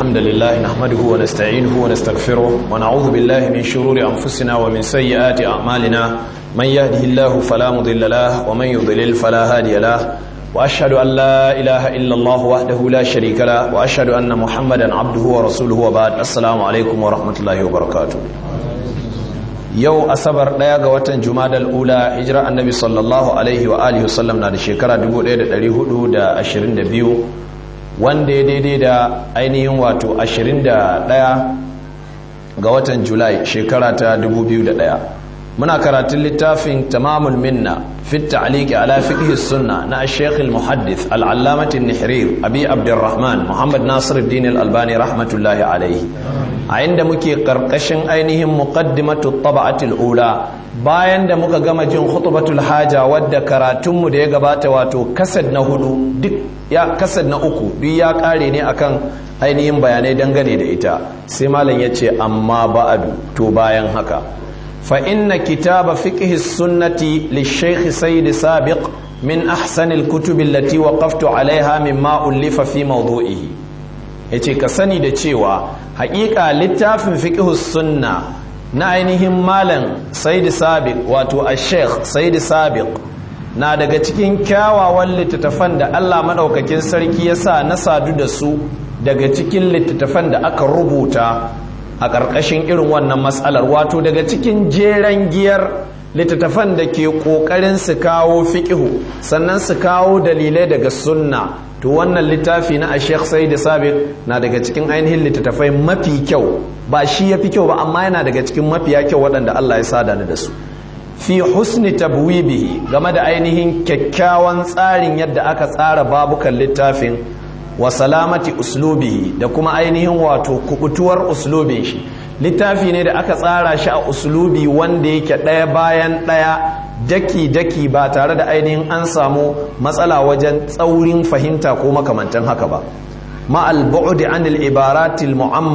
الحمد لله نحمده ونستعينه ونستغفره ونعوذ بالله من شرور أنفسنا ومن سيئات أعمالنا من يهده الله فلا مضل له ومن يضلل فلا هادي له وأشهد أن لا إله إلا الله وحده لا شريك له وأشهد أن محمدا عبده ورسوله وبعد السلام عليكم ورحمة الله وبركاته yau asabar daya ga watan jumadal ula hijira annabi sallallahu alaihi wa alihi wasallam na da shekara 1422 wanda ya daidai da ainihin wato 21 ga watan julai shekara ta 2001 muna karatun littafin tamamul minna fi ta'liqi ala fiqh sunna na ash-shaykh al-muhaddith al-allamah an-nihrir abi abdurrahman muhammad nasiruddin al-albani rahmatullahi alaihi a inda muke karkashin ainihin muqaddimatu tab'atul ula bayan da muka gama jin khutbatul haja wadda karatunmu da ya gabata wato kasad na hudu duk ya kasad na uku duk ya kare ne akan ainihin bayanai dangane da ita sai malam yace amma ba'adu to bayan haka fa inna kitaba fiqh sunnati lishaykh sayyid sabiq min ahsani al-kutub allati waqaftu alaiha mimma ulifa fi mawdu'ihi yace ka sani da cewa haƙiƙa littafin fiqhus sunna na ainihin malam said sabiq wato ash-sheikh said sabiq na daga cikin kyawawan littattafan da Allah madaukakin sarki ya sa na sadu da su daga cikin littattafan da aka rubuta a ƙarƙashin irin wannan matsalar wato daga cikin jeren giyar littattafan da ke ƙoƙarin su kawo fiƙihu sannan su kawo dalilai daga sunna to wannan littafi na a sheikh sai da sabit na daga cikin ainihin littattafai mafi kyau ba shi ya fi kyau ba amma yana daga cikin mafiya kyau waɗanda Allah ya sada ni da su fi husni tabwibihi game da ainihin kyakkyawan tsarin yadda aka tsara babukan littafin wa salamati uslubihi da kuma ainihin wato kubutuwar uslubin shi littafi ne da aka tsara shi a uslubi wanda yake ɗaya bayan ɗaya daki-daki ba tare da ainihin an samu matsala wajen tsaurin fahimta ko makamantan haka ba ma'al bu'di anil ibaratil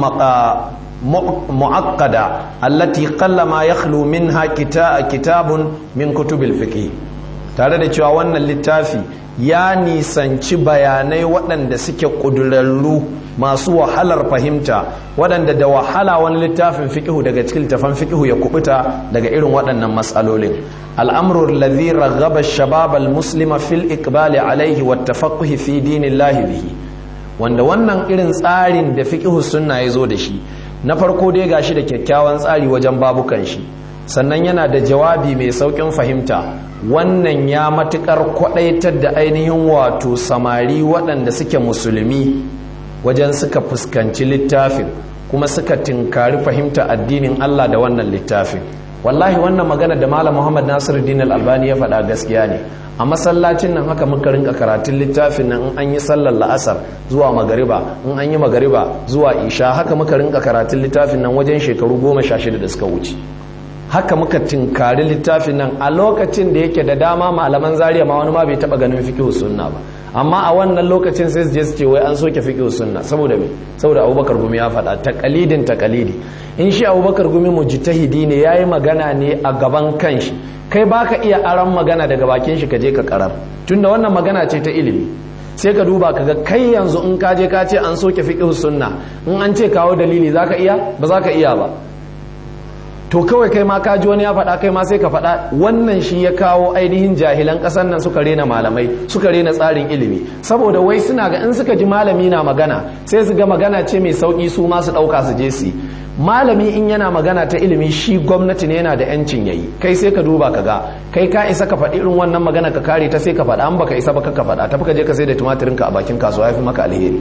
mu'aqqada allati qalla ma yakhlu minha kitabun min kutubil fiqh tare da cewa wannan littafi ya nisanci bayanai waɗanda suke ƙudurarru masu wahalar fahimta waɗanda da wahala wani littafin fiƙihu daga cikin littafan fiƙihu ya kubuta daga irin waɗannan matsalolin al'amrul ladhi raghaba shabab al-muslima fil iqbali alaihi wa tafaqquhi fi dinillahi bihi wanda wannan irin tsarin da fiƙihu sunna ya zo da shi na farko dai gashi da kyakkyawan tsari wajen babukan shi sannan yana da jawabi mai sauƙin fahimta wannan ya matuƙar kwaɗaitar da ainihin wato samari waɗanda suke musulmi wajen suka fuskanci littafin kuma suka tinkari fahimta addinin Allah da wannan littafin wallahi wannan magana da malam Muhammad Nasiruddin Al-Albani ya faɗa gaskiya ne a masallacin nan haka muka rinka karatun littafin nan in an yi sallar la'asar zuwa magariba in an yi magariba zuwa isha haka muka rinka karatun littafin nan wajen shekaru goma sha shida da suka wuce haka muka tinkari littafin nan a lokacin da yake da dama malaman zariya ma wani ma bai taba ganin fiqh sunna ba amma a wannan lokacin sai su je su ce wai an soke fiqh sunna saboda me saboda Abubakar Gumi ya faɗa taqalidin taqalidi in shi Abubakar Gumi mujtahidi ne yayi magana ne a gaban kanshi kai baka iya aran magana daga bakin shi ka je ka karar tunda wannan magana ce ta ilimi sai ka duba ka ga kai yanzu in ka je ka ce an soke fiqh sunna in an ce kawo dalili zaka iya ba zaka iya ba to kawai kai ma kaji wani ya faɗa kai ma sai ka faɗa wannan shi ya kawo ainihin jahilan ƙasar nan suka rena malamai suka rena tsarin ilimi saboda wai suna ga in suka ji malami na magana sai su ga magana ce mai sauƙi su ma su ɗauka su je su malami in yana magana ta ilimi shi gwamnati ne yana da yancin yayi kai sai ka duba ka ga kai ka isa ka faɗi irin wannan magana ka kare ta sai ka faɗa an baka isa ba ka faɗa tafi ka je ka sai da tumatirin ka a bakin kasuwa ya fi maka alheri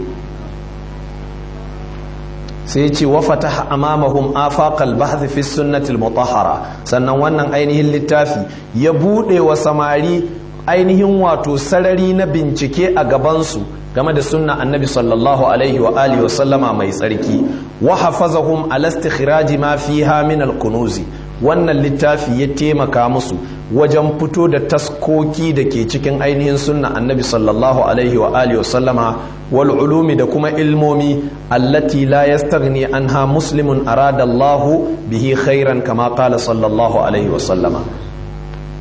sai ce wa fataha amamahum afaqal bahth fi sunnatil mutahhara sannan wannan ainihin littafi ya bude wa samari ainihin wato sarari na bincike a gabansu game da sunna annabi sallallahu alaihi wa alihi wa sallama mai tsarki wa hafazahum ala istikhraji ma fiha min al wannan littafi ya taimaka musu wajen fito da taskoki da ke cikin ainihin sunna annabi sallallahu alaihi wa alihi wa sallama wal ulumi da kuma ilmomi allati la yastaghni anha muslimun arada Allah bihi khairan kama qala sallallahu alaihi wa sallama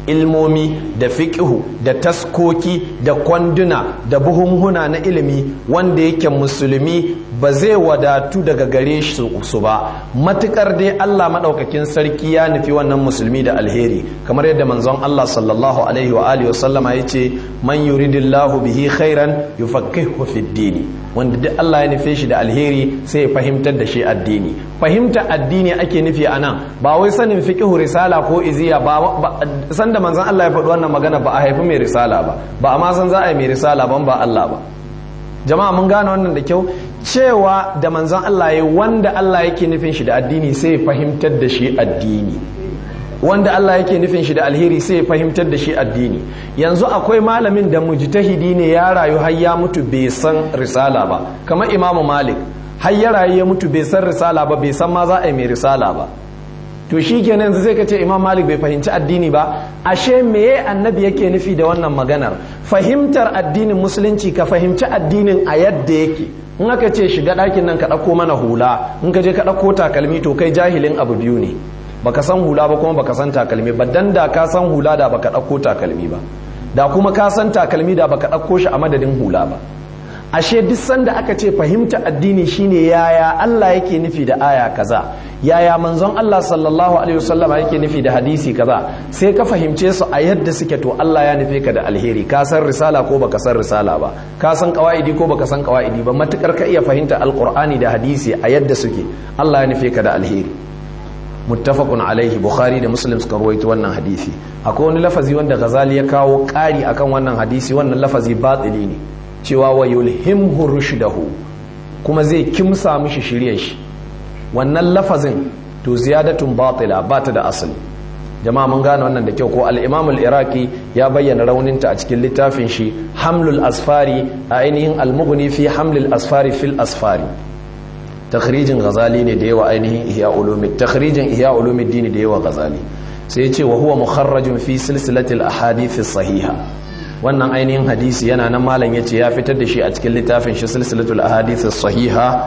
ilmomi da fiƙihu da taskoki da kwanduna da buhunhuna na ilimi wanda yake musulmi ba zai wadatu daga gare su ba matukar dai Allah maɗaukakin sarki ya nufi wannan musulmi da alheri kamar yadda manzon Allah sallallahu alaihi wa alihi wasallama ya ce man yuridillahu bihi khairan yufaqihu fid dini wanda duk Allah ya nufe shi da alheri sai ya fahimtar da shi addini fahimta addini ake nufi a nan ba wai sanin fiqhu risala ko iziya ba san da manzon Allah ya faɗi wannan magana ba a haifi mai risala ba ba a ma san za a yi mai risala ban ba Allah ba jama'a mun gane wannan da kyau cewa da manzon Allah ya wanda Allah yake nufin shi da addini sai ya fahimtar da shi addini wanda Allah yake nufin shi da alheri sai ya fahimtar da shi addini yanzu akwai malamin da mujtahidi ne ya rayu har ya mutu bai san risala ba kamar Imam Malik har ya rayu ya mutu bai san risala ba bai san ma za a yi mai risala ba to shi kenan yanzu sai ka ce Imam Malik bai fahimci addini ba ashe meye annabi yake nufi da wannan maganar fahimtar addinin musulunci ka fahimci addinin a yadda yake in aka ce shiga ɗakin nan ka ɗauko mana hula in ka je ka ɗauko takalmi to kai jahilin abu biyu ne baka san hula ba kuma baka san takalmi ba dan da ka san hula da baka ɗauko takalmi ba da kuma ka san takalmi da baka ɗauko shi a madadin hula ba ashe duk sanda aka ce fahimta addini shine yaya Allah yake nufi da aya kaza yaya manzon Allah sallallahu alaihi wasallama yake nufi da hadisi kaza sai ka fahimce su a yadda suke to Allah ya nufe ka da alheri ka san risala ko baka san risala ba ka san qawaidi ko baka san qawaidi ba matukar ka iya fahimta alqur'ani da hadisi a yadda suke Allah ya nufe ka da alheri muttafaqun alaihi bukhari da muslim suka rawaito wannan hadisi akwai wani lafazi wanda ghazali ya kawo ƙari akan wannan hadisi wannan lafazi batili ne cewa wa yulhimhu rushdahu kuma zai kimsa mishi shirye shi wannan lafazin to ziyadatun batila ba ta da asali jama'a mun gane wannan da kyau ko al-imam al-iraqi ya bayyana rauninta a cikin littafin shi hamlul asfari a ainihin al-mughni fi hamlul asfari fil asfari takhrijin ghazali ne da yawa ainihin ihya ulumi takhrijin ihya ulumuddin da yawa ghazali sai ya ce wa huwa mukharrajun fi silsilatil ahadith sahiha wannan ainihin hadisi yana nan malam yace ya fitar da shi a cikin littafin shi silsilatul ahadith sahiha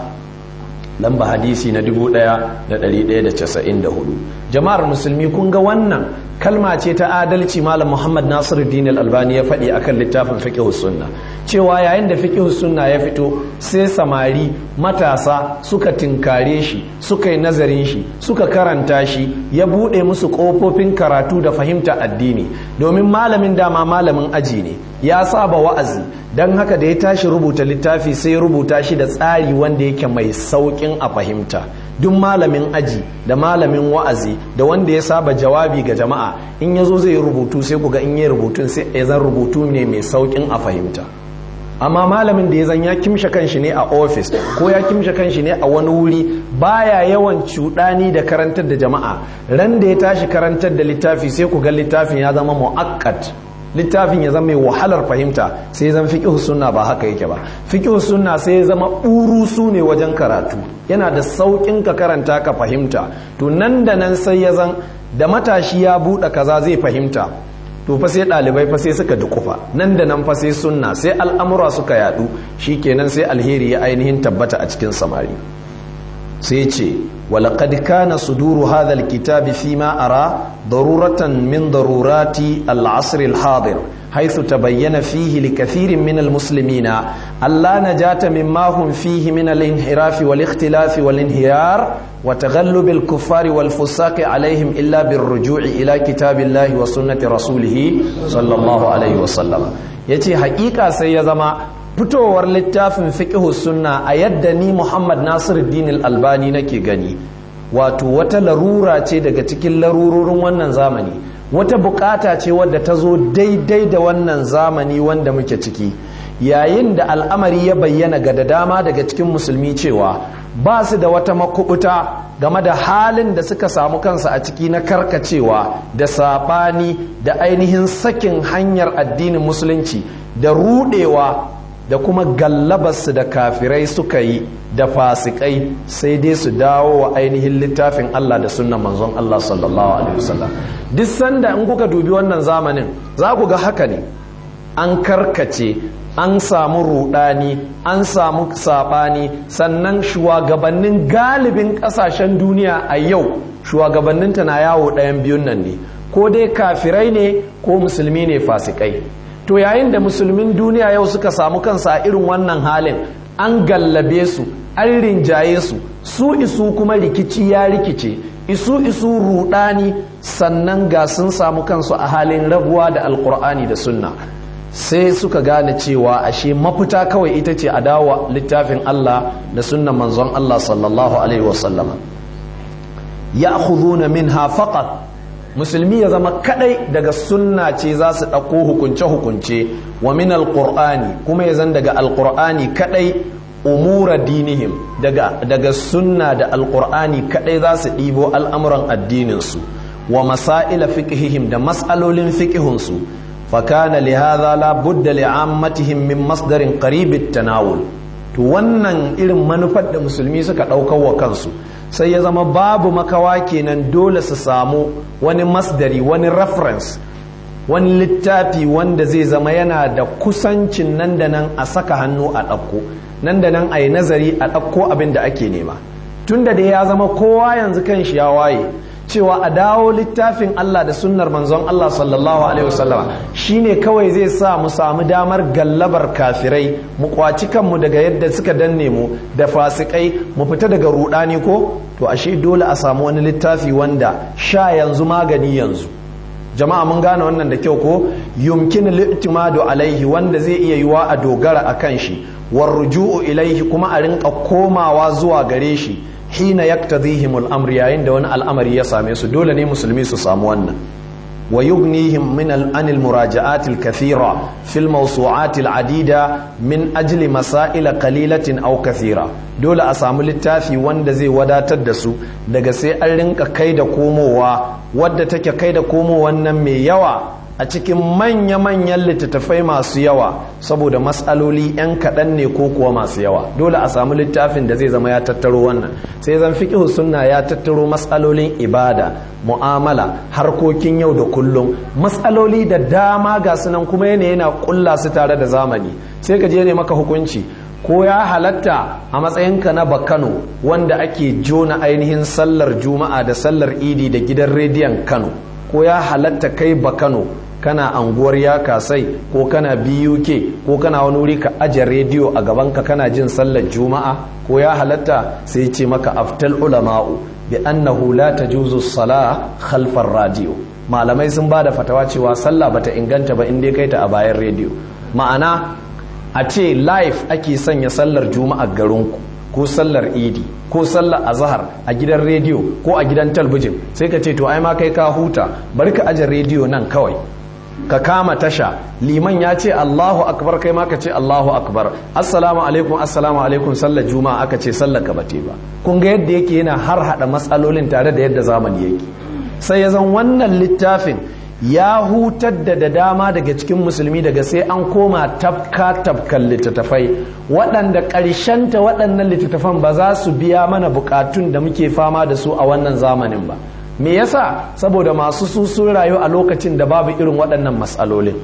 lamba hadisi na 1194 jama'ar musulmi kun ga wannan kalma ce ta adalci malam Muhammad Nasiruddin Al-Albani ya faɗi akan littafin fiqh sunna cewa yayin da fiqh sunna ya fito sai samari matasa suka tinkare shi suka yi nazarin shi suka karanta shi ya bude musu kofofin karatu da fahimta addini domin malamin dama malamin aji ne ya saba wa'azi don haka da ya tashi rubuta littafi sai rubuta shi da tsari wanda yake mai saukin a fahimta duk malamin aji da malamin wa'azi da wanda ya saba jawabi ga jama'a in ya zo zai rubutu sai ku ga in yi rubutun sai ya zan rubutu ne mai saukin a fahimta amma malamin da ya zan ya kimshe kanshi ne a ofis ko ya kimshe kanshi ne a wani wuri baya yawan cuɗani da karantar da jama'a ran da ya tashi karantar da littafi sai ku ga littafin ya zama mu'akkad littafin ya zama mai wahalar fahimta sai zan fiqh sunna ba haka yake ba fiqh sunna sai ya zama su ne wajen karatu yana da saukin ka karanta ka fahimta to nan da nan sai ya zan da matashi ya buɗe kaza zai fahimta to fa sai ɗalibai fa sai suka dukufa nan da nan fa sai sunna sai al'amura suka yadu shikenan sai alheri ya ainihin tabbata a cikin samari sai ce ولقد كان صدور هذا الكتاب فيما أرى ضرورة من ضرورات العصر الحاضر حيث تبين فيه لكثير من المسلمين ألا نجاة مما هم فيه من الانحراف والاختلاف والانهيار وتغلب الكفار والفساق عليهم إلا بالرجوع إلى كتاب الله وسنة رسوله صلى الله عليه وسلم يتي حقيقة سيزما fitowar littafin fiqhu sunna a yadda ni Muhammad Nasiruddin Al-Albani nake gani wato wata larura ce daga cikin larurorin wannan zamani wata bukata ce wadda ta zo daidai da wannan zamani wanda muke ciki yayin da al'amari ya bayyana ga da dama daga cikin musulmi cewa ba su da wata makubuta game da halin da suka samu kansa a ciki na karkacewa da saɓani da ainihin sakin hanyar addinin musulunci da rudewa da kuma gallabarsu da kafirai suka yi da fasikai sai dai su dawo wa ainihin littafin Allah da sunnan manzon Allah sallallahu alaihi wasallam duk sanda in kuka dubi wannan zamanin za ku ga haka ne an karkace an samu rudani an samu sabani sannan shugabannin galibin kasashen duniya a yau shugabanninta na yawo ɗayan biyun nan ne ko dai kafirai ne ko musulmi ne fasikai to yayin da musulmin duniya yau suka samu kansa a irin wannan halin an gallabe su an rinjaye su su isu kuma rikici ya rikice isu isu rudani sannan ga sun samu kansu a halin rabuwa da alkur'ani da sunna sai suka gane cewa ashe mafita kawai ita ce a dawo littafin Allah da sunnan manzon Allah sallallahu alaihi wasallama ya minha faqat musulmi ya zama kadai daga sunna ce za su ɗauko hukunce-hukunce wa min alƙur'ani kuma ya zan daga alƙur'ani kadai umura dinihim daga, daga sunna da alƙur'ani kadai za su ɗibo al'amuran addininsu wa masa'ila fiqhihim da mas'alolin fiqhunsu fakana lihadha la budda li'ammatihim min masdarin qaribit tanawul to wannan irin manufar da musulmi suka ɗaukar wa kansu sai ya zama babu makawa kenan dole su samu wani masdari wani reference wani littafi wanda zai zama yana da kusancin nan da nan a saka hannu a ɗauko nan da nan a yi nazari a ɗauko abin da ake nema tun da dai ya zama kowa yanzu kan shi ya waye cewa a dawo littafin Allah da sunnar manzon Allah sallallahu alaihi wasallama shine kawai zai sa mu samu damar gallabar kafirai mu kwaci kanmu daga yadda suka danne mu da fasikai mu fita daga rudani ko to ashe dole a samu wani littafi wanda sha yanzu magani yanzu jama'a mun gane wannan da kyau ko yumkin li'timadu alaihi wanda zai iya yiwa a dogara akan shi war ruju'u ilaihi kuma a rinka komawa zuwa gare shi hina yaktadhihim al-amr yayin da wani al'amari ya same su dole ne musulmi su samu wannan wa yughnihim min al-an al-muraja'at al-kathira fi al-mawsu'at al-adida min ajli masail qalilatin aw kathira dole a samu littafi wanda zai wadatar da su daga sai an rinka kai da komowa wadda take kai da komowan nan mai yawa a cikin manya-manyan littattafai masu yawa saboda matsaloli 'yan kaɗan ne ko kuwa masu yawa dole a samu littafin da zai zama ya tattaro wannan sai zan fiƙihu sunna ya tattaro matsalolin ibada mu'amala harkokin yau da kullum matsaloli da dama ga sunan kuma yana yana ƙulla su tare da zamani sai ka je ne maka hukunci ko ya halatta a matsayinka na bakano wanda ake jona ainihin sallar juma'a da sallar idi da gidan rediyon kano ko ya halatta kai bakano kana anguwar ya kasai ko kana buk ko kana wani wuri ka aje rediyo a gabanka kana jin sallar juma'a ko ya halatta sai ce maka aftal ulama'u bi annahu la tajuzu sala khalfar radio malamai sun bada fatawa cewa sallah bata inganta ba in dai kai ta a bayan rediyo ma'ana a ce live ake sanya sallar juma'a garinku ko sallar idi ko sallar azhar a gidan rediyo ko a gidan talbijin sai ka ce to ai ma kai ka huta bari ka aje rediyo nan kawai ka kama tasha liman ya ce Allahu akbar kai ma ka ce Allahu akbar assalamu alaikum assalamu alaikum sallar juma'a aka ce sallar ka bate ba kun ga yadda yake yana har hada matsalolin tare da yadda zamani yake sai ya zan wannan littafin ya hutar da da dama daga cikin musulmi daga sai an koma tafka tafkan littattafai waɗanda ƙarshenta waɗannan littattafan ba za su biya mana buƙatun da muke fama da su a wannan zamanin ba me yasa saboda masu su sun rayu a lokacin da babu irin waɗannan matsalolin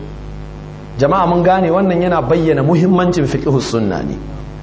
jama'a mun gane wannan yana bayyana muhimmancin fiqhus sunna ne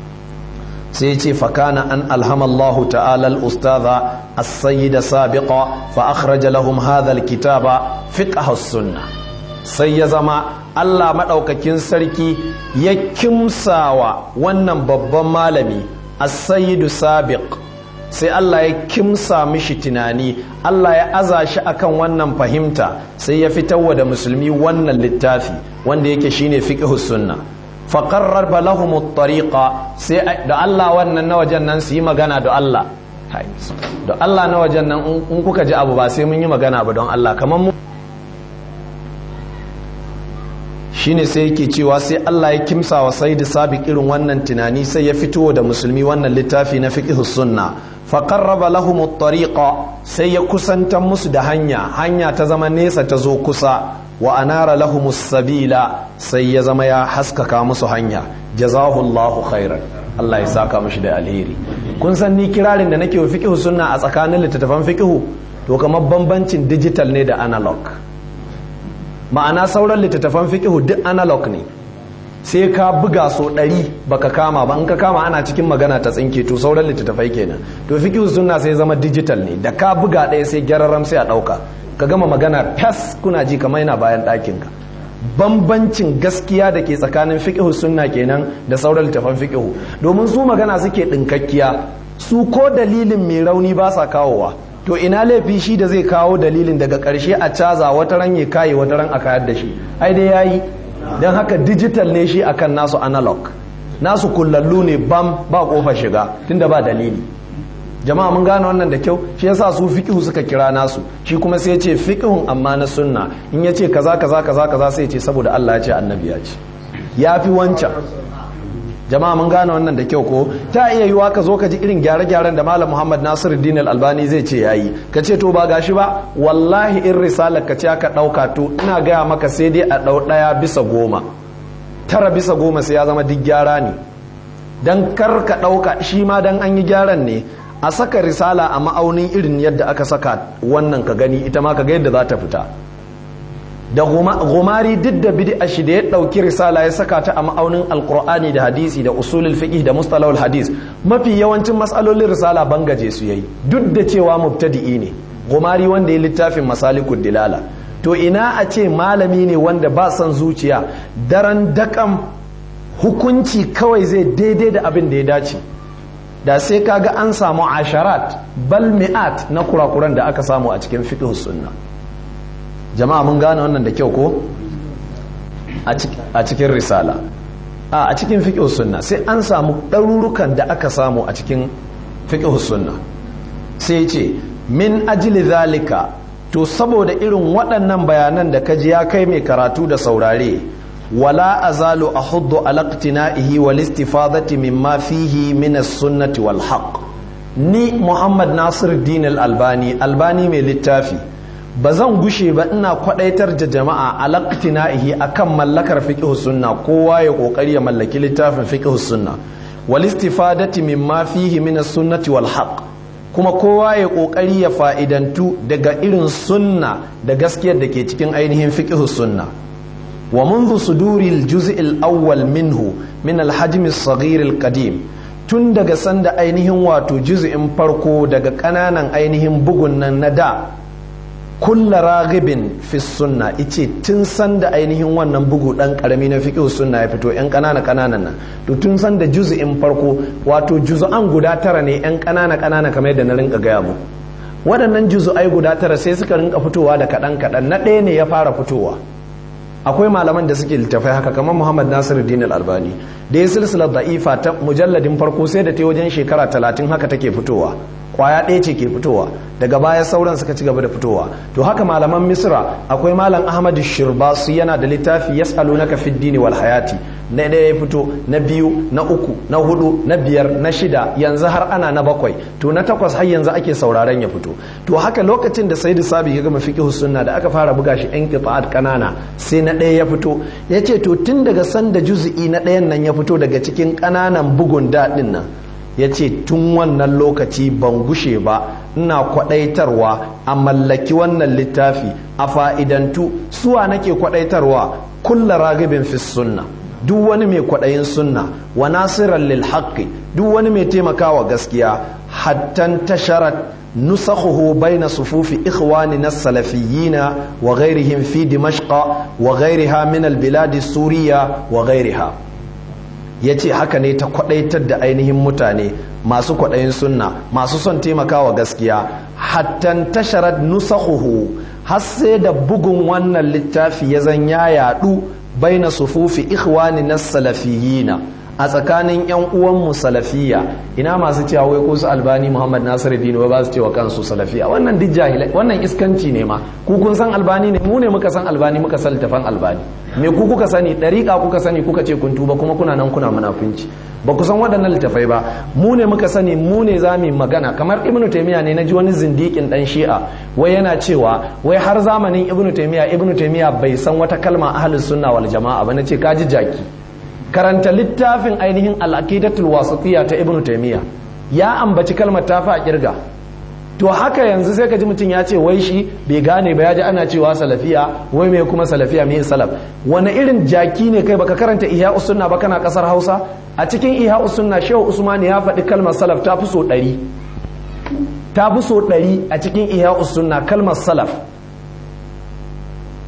sai ce fakana an alhamallahu ta'ala al-ustadha as-sayyid sabiqa fa akhraja lahum hadha al-kitaba fiqh sunna sai ya zama Allah madaukakin sarki ya kimsawa wannan babban malami as-sayyid sabiq sai Allah ya kimsa mishi tunani Allah ya aza shi akan wannan fahimta sai ya fitarwa da musulmi wannan littafi wanda yake shine fiqh sunna faƙarar balahumut tariqa sai da Allah wannan na wajen nan su yi magana da Allah da Allah na wajen nan in kuka ji abu ba sai mun yi magana ba don Allah kamar mu shine sai yake cewa sai Allah ya kimsa wa sayyid sabiq irin wannan tunani sai ya fito da musulmi wannan littafi na fiqh sunna faqarraba lahum at-tariqa sai ya kusantar musu da hanya hanya ta zama nesa ta zo kusa wa anara lahum sabila sai ya zama ya haskaka musu hanya jazahullahu khairan Allah ya saka mishi da alheri kun san ni kirarin da nake wa fiqh sunna a tsakanin littattafan fiqh to kamar bambancin digital ne da analog ma'ana sauran littattafan fiqh duk analog ne sai ka buga so ɗari baka kama ba in ka kama ana cikin magana ta tsinke to sauran littattafai kenan to fiqh sunna sai zama digital ne da ka buga ɗaya sai gyararam sai a ɗauka ka gama magana fas kuna ji kamar yana bayan ɗakinka bambancin gaskiya da ke tsakanin fiqhu sunna kenan da sauran littafan fiqhu domin su magana suke ɗinkakkiya su ko dalilin mai rauni ba sa kawowa to ina laifi shi da zai kawo dalilin daga ƙarshe a caza wata ran ya kaye wata ran a kayar da shi ai dai yayi don haka digital ne shi akan nasu analog nasu kullallu ne bam ba kofa shiga tunda ba dalili jama'a mun gane wannan da kyau shi yasa su fiqhu suka kira nasu shi kuma sai ya ce fiqhun amma na sunna in ya ce kaza kaza kaza kaza sai ya ce saboda Allah ya ce annabi ya ce yafi wancan jama'a mun gane wannan da kyau ko ta iya yiwa ka zo ka ji irin gyare-gyaren da malam muhammad nasiruddin al-albani zai ce yayi ka ce to ba gashi ba wallahi in risalar ka ce aka ɗauka to ina gaya maka sai dai a ɗau ɗaya bisa goma tara bisa goma sai ya zama duk gyara ne dan kar ka ɗauka shi ma dan an yi gyaran ne a saka risala a ma'aunin irin yadda aka saka wannan ka gani ita ma ka ga yadda za ta fita da gumari duk da bid'a shi da ya dauki risala ya saka ta a ma'aunin alqur'ani da hadisi da usulul fiqh da mustalahul hadis mafi yawancin mas'alolin risala bangaje su yayi duk da cewa mubtadi'i ne gumari wanda ya littafin masalikud dilala to ina a ce malami ne wanda ba son zuciya daren dakam hukunci kawai zai daidai da abin da ya dace da sai kaga an samu asharat bal mi'at na kurakuran da aka samu a cikin fiqh sunna jama'a mun gane wannan da kyau ko a cikin risala a cikin fiqh sunna sai an samu ɗarurukan da aka samu a cikin fiqh sunna sai ce min ajli zalika to saboda irin waɗannan bayanan da kaji ya kai mai karatu da saurare wala azalu ahuddu ala iqtina'ihi wal istifadati mimma fihi min as-sunnati wal haqq ni Muhammad Nasir Din al-Albani albani mai littafi ba zan gushe ba ina kwadaitar da jama'a ala iqtina'ihi akan mallakar fiqh sunna kowa ya kokari ya mallaki littafin fiqh sunna wal istifadati mimma fihi min as-sunnati wal haqq kuma kowa ya kokari ya fa'idantu daga irin sunna da gaskiyar da ke cikin ainihin fiqh sunna wa منذ صدور الجزء الأول منه من الحجم الصغير القديم tun daga sanda ainihin wato juz'in farko daga ƙananan ainihin bugun nan na da kulla ragibin fi sunna ice tun sanda ainihin wannan bugu dan karami na fiqh sunna ya fito yan ƙanana ƙananan nan to tun sanda juz'in farko wato juz'an guda tara ne yan ƙanana ƙanana kamar yadda na rinka gaya mu waɗannan juz'ai guda tara sai suka rinka fitowa da kaɗan kaɗan na ɗaya ne ya fara fitowa akwai malaman da suke littafai haka kamar Muhammad Nasiru Din Albani da ya silsilar da'ifa ta mujalladin farko sai da ta wajen shekara talatin haka take fitowa kwaya ɗaya ce ke fitowa daga baya sauran suka ci gaba da fitowa to haka malaman misra akwai malam ahmadu shirbasu yana da littafi yas'alunaka fid dini wal hayati na ɗaya ya fito na biyu na uku na hudu na biyar na shida yanzu har ana na bakwai to na takwas har yanzu ake sauraron ya fito to haka lokacin da sayyidu sabi ya gama fiqh sunna da aka fara buga shi yan qita'at kanana sai na ɗaya ya fito yace to tun daga sanda juz'i na ɗayan nan ya fito daga cikin kananan bugun daɗin nan ya ce tun wannan lokaci ban gushe ba ina kwadaitarwa a mallaki wannan littafi a fa'idantu suwa nake kwadaitarwa kulla ragibin fi sunna duk wani mai kwadayin sunna wa nasiran lil haqqi duk wani mai taimakawa gaskiya hattan tasharat nusakhuhu baina sufufi ikhwanina salafiyina wa ghairihim fi dimashqa wa ghairiha min al bilad suriya wa ghairiha ya ce haka ne ta kwadaitar da ainihin mutane masu kwadayin sunna masu son taimakawa gaskiya hattan tasharar nusahuhu har sai da bugun wannan littafi ya zan ya yadu baina sufufi ikhwani na salafiyina a tsakanin yan uwanmu salafiya ina masu cewa wai ko su albani muhammad nasiruddin wai ba su cewa kansu salafiya wannan duk jahilai wannan iskanci ne ma ku kun san albani ne mu ne muka san albani muka san littafan albani me ku kuka sani dariƙa kuka sani kuka ce kun tuba kuma kuna nan kuna munafunci ba ku san waɗannan littafai ba mu ne muka sani mu ne za mu magana kamar ibnu taymiya ne naji wani zindikin dan shi'a wai yana cewa wai har zamanin ibnu taymiya ibnu taymiya bai san wata kalma ahlus sunna wal jama'a ba nace kaji jaki karanta littafin ainihin al-aqidatul wasatiyya ta ibnu taymiya ya ambaci kalmar tafi a kirga to haka yanzu sai ka ji mutum ya ce wai shi bai gane ba ya ji ana cewa salafiya wai mai kuma salafiya mai salaf wani irin jaki ne kai baka karanta ihya usunna ba kana kasar hausa a cikin ihya usunna shehu usman ya faɗi kalmar salaf ta fi so ɗari ta fi so ɗari a cikin ihya usunna kalmar salaf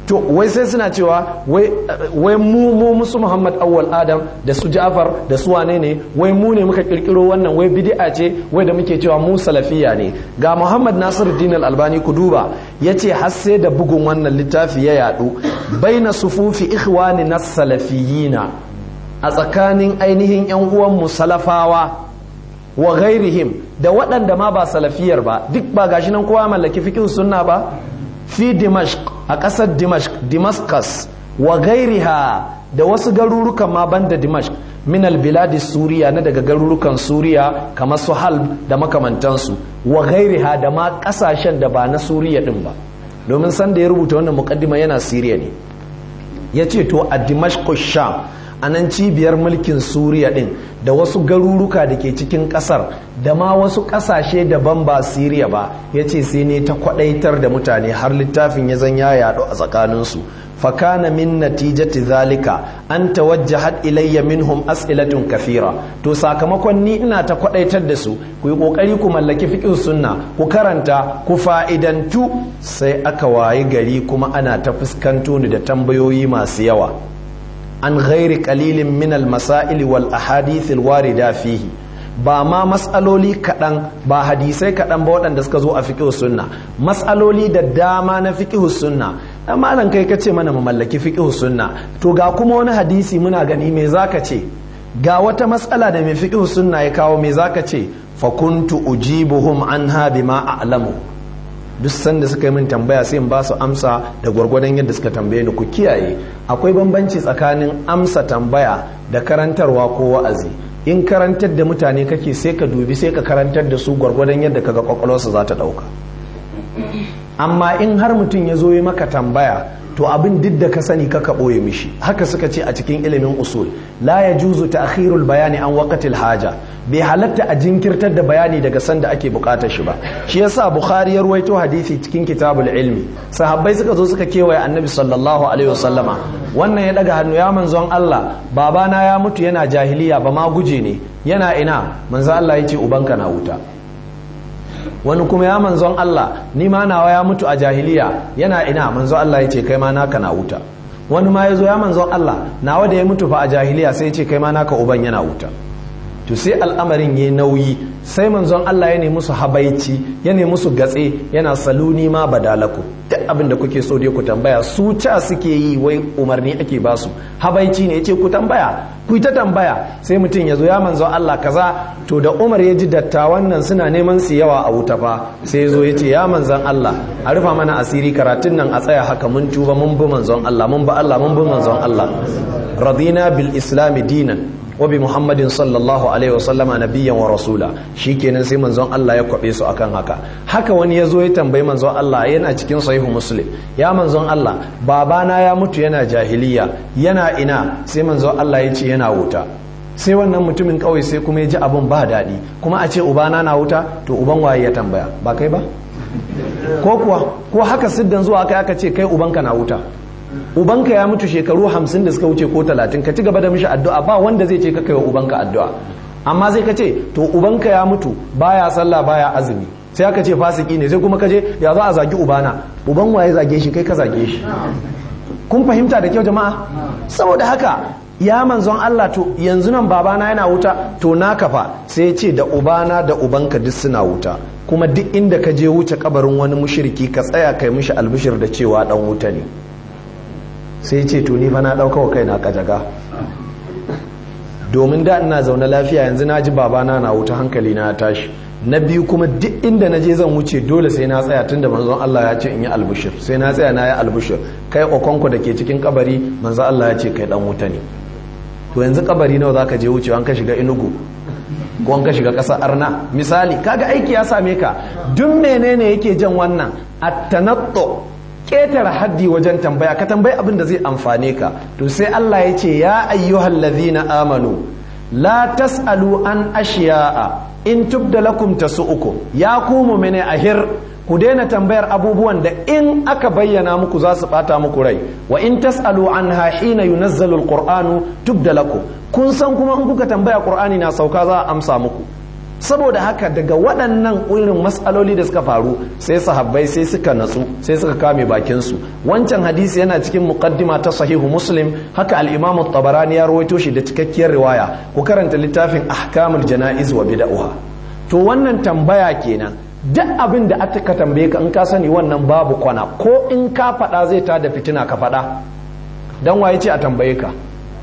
to wai sai suna cewa wai mu mu musu Muhammad awwal Adam da su Ja'far da su wane ne wai mu ne muka kirkiro wannan wai bid'a ce wai da muke cewa mu salafiya ne ga Muhammad Nasiruddin Al-Albani ku duba yace har sai da bugun wannan littafi ya yadu baina sufufi ikhwani nas salafiyina a tsakanin ainihin yan uwan mu salafawa wa ghairihim da waɗanda ma ba salafiyar ba duk ba gashi nan kowa mallaki fiqh sunna ba fi dimashq a ƙasar dimashq damascus wa gairiha da wasu garurukan ma banda dimashq min albiladi suriya na daga garurukan suriya kamar su halb da makamantansu wa gairiha da ma ƙasashen da ba na suriya din ba domin san da ya rubuta wannan mukaddima yana siriya ne ya ce to a dimashq sham a nan cibiyar mulkin suriya din da wasu garuruka da ke cikin kasar da ma wasu kasashe daban ba siriya ba ya ce sai ne ta kwadaitar da mutane har littafin ya zan ya yaɗu a tsakaninsu fakana min natijati zalika an tawajjahat ilayya minhum as'ilatun kafira to sakamakon ni ina ta kwadaitar da su ku yi kokari ku mallaki fiqh sunna ku karanta ku fa'idantu sai aka wayi gari kuma ana ta fuskanto ni da tambayoyi masu yawa an ghairi qalilin min al-masail wal ahadith al-warida fihi ba ma matsaloli kaɗan ba hadisai kaɗan ba waɗanda suka zo a fiqh sunna matsaloli da dama na fiqh sunna amma nan kai ka ce mana mu mallaki fiqh sunna to ga kuma wani hadisi muna gani me zaka ce ga wata matsala da mai fiqh sunna ya kawo me zaka ce fa kuntu ujibuhum anha bima a'lamu duk sanda suka yi min tambaya sai in ba su amsa da gwargwadon yadda suka tambaye ni ku kiyaye akwai bambanci tsakanin amsa tambaya da karantarwa ko wa'azi in karantar da mutane kake sai ka dubi sai ka karantar da su gwargwadon yadda kaga kwakwalwarsa za ta dauka amma in har mutum ya zo yi maka tambaya to abin duk da ka sani kaka ɓoye mishi haka suka ce a cikin ilimin usul la ya juzu ta akhirul bayani an waqatil haja bai halatta a jinkirtar da bayani daga sanda ake bukatar shi ba shi yasa bukhari ya ruwaito hadisi cikin kitabul ilmi sahabbai suka zo suka kewaye annabi sallallahu alaihi wasallama wannan ya daga hannu ya manzon Allah babana ya mutu yana jahiliya ba ma guje ne yana ina manzon Allah ya ce ubanka na wuta wani kuma ya manzon Allah ni ma nawa ya mutu a jahiliya yana ina manzon Allah ya ce kai ma naka na wuta wani ma ya zo ya manzon Allah nawa da ya mutu fa a jahiliya sai ya ce kai ma naka uban yana wuta to sai al'amarin ya nauyi sai manzon Allah ya nemi su habaici ya nemi su gatse yana saluni ma badalaku duk abin da kuke so dai ku tambaya su ca suke yi wai umarni ake ba su habaici ne yace ku tambaya ku ta tambaya sai mutum ya zo ya manzon Allah kaza to da Umar ya ji dattawan nan suna neman su yawa a wuta fa sai ya zo ya ce ya manzon Allah a rufa mana asiri karatun nan a tsaya haka mun tuba mun bi manzon Allah mun bi Allah mun bi manzon Allah radina bil islami dinan wabi muhammadin sallallahu alaihi wasallama nabiyyan wa rasula shikenan sai manzon Allah ya kwabe su akan haka haka wani ya zo ya tambayi manzon Allah yana cikin sahihu muslim ya manzon Allah babana ya mutu yana jahiliya yana ina sai manzon Allah ya ce yana wuta sai wannan mutumin kawai sai kuma ya ji abin ba daɗi kuma a ce ubana na wuta to uban waye ya tambaya ba kai ba ko kuwa ko haka siddan zuwa kai aka ce kai ubanka na wuta ubanka ya mutu shekaru hamsin da suka wuce ko talatin ka ci gaba da mishi addu'a ba wanda zai ce ka kai wa ubanka addu'a amma sai ka ce to ubanka ya mutu baya sallah baya azumi sai aka ce fasiki ne sai kuma ka je ya za a zagi ubana uban waye zage shi kai ka zage shi kun fahimta da kyau jama'a saboda haka ya manzon Allah to yanzu nan babana yana wuta to na kafa sai ya ce da ubana da ubanka duk suna wuta kuma duk inda ka je wuce kabarin wani mushriki ka tsaya kai mishi albishir da cewa dan wuta ne sai ce to ni fa na dauka wa kaina kajaga domin da ina zaune lafiya yanzu na ji babana na wuta hankali na tashi na biyu kuma duk inda na je zan wuce dole sai na tsaya tunda manzon Allah ya ce in yi albushir sai na tsaya na yi albushir kai okonko da ke cikin kabari manzon Allah ya ce kai dan wuta ne to yanzu kabari nawa zaka je wucewa an ka shiga inugu ko an ka shiga kasar arna misali kaga aiki ya same ka duk menene yake jan wannan at-tanattu ƙetare haddi wajen tambaya ka tambayi abin da zai amfane ka to sai Allah ya ce ya ayyuhal ladhina amanu la tasalu an ashiya'a in tubda lakum tasu'ukum ya ku mu'mine ahir ku daina tambayar abubuwan da in aka bayyana muku za su bata muku rai wa in tasalu anha hina yunazzalu alqur'anu tubda lakum kun san kuma in kuka tambaya qur'ani na sauka za a amsa muku saboda haka daga waɗannan irin matsaloli da suka faru sai sahabbai sai suka natsu sai suka kame bakinsu wancan hadisi yana cikin muqaddima ta sahihu muslim haka al-imam tabarani ya rawaito shi da cikakkiyar riwaya ku karanta littafin ahkamul janaiz wa bid'ah to wannan tambaya kenan duk abin da aka tambaye ka in ka sani wannan babu kwana ko in ka faɗa zai tada fitina ka faɗa dan waye ce a tambaye ka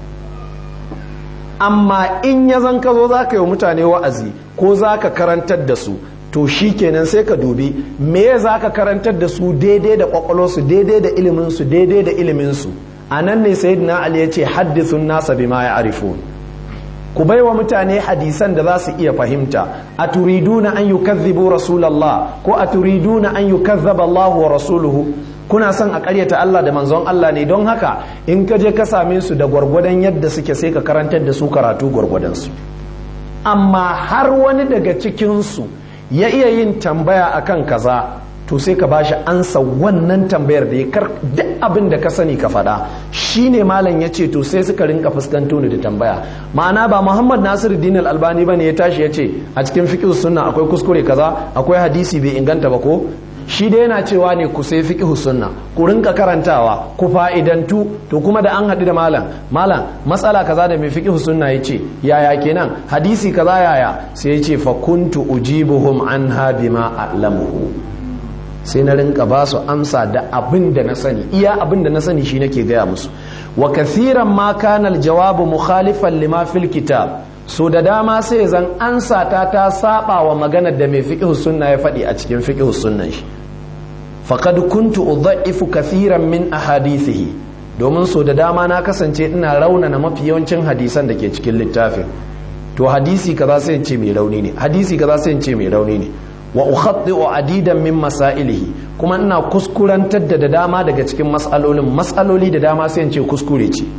amma in ya zan ka zo za ka yi mutane wa'azi ko za ka karantar da su to shi kenan sai ka dubi me za ka karantar da su daidai da kwakwalwarsu daidai da iliminsu daidai da iliminsu a nan ne sayyidina ali ya ce haddithun nasa bima ya arifu ku bai wa mutane hadisan da za su iya fahimta a turiduna an yukazzibu rasulallah ko a turiduna an yukazzaba Allah wa rasuluhu kuna son a karyata Allah da manzon Allah ne don haka in ka je ka same su da gwargwadon yadda suke sai ka karantar da su karatu gwargwadon su amma har wani daga cikinsu ya iya yin tambaya akan kaza to sai ka bashi ansa wannan tambayar da ya kar duk abin da ka sani ka faɗa shine malam ya ce to sai suka rinka fuskanto ni da tambaya ma'ana ba muhammad nasiruddin al-albani bane ya tashi ya ce a cikin fiqh sunna akwai kuskure kaza akwai hadisi bai inganta ba ko shi dai yana cewa ne ku sai fiqh sunna ku rinka karantawa ku fa'idantu to kuma da an haɗu da malam malam matsala kaza da mai fiqh sunna yace yaya kenan hadisi kaza yaya sai yace fa kuntu ujibuhum anha bima a'lamuhu sai na rinka ba su amsa da abin da na sani iya abin da na sani shi nake gaya musu wa kathiran ma kana aljawabu mukhalifan lima fil kitab so da dama sai zan ansa ta ta saba wa maganar da mai fiqh sunna ya faɗi a cikin fiqh sunnan shi faqad kuntu udha'ifu kathiran min ahadithihi domin so da dama na kasance ina raunana mafi yawancin hadisan da ke cikin littafin to hadisi kaza sai in ce mai rauni ne hadisi kaza sai in ce mai rauni ne wa ukhaddi'u adidan min masailihi kuma ina kuskurantar da da dama daga cikin mas'alolin mas'aloli da dama sai in ce kuskure ce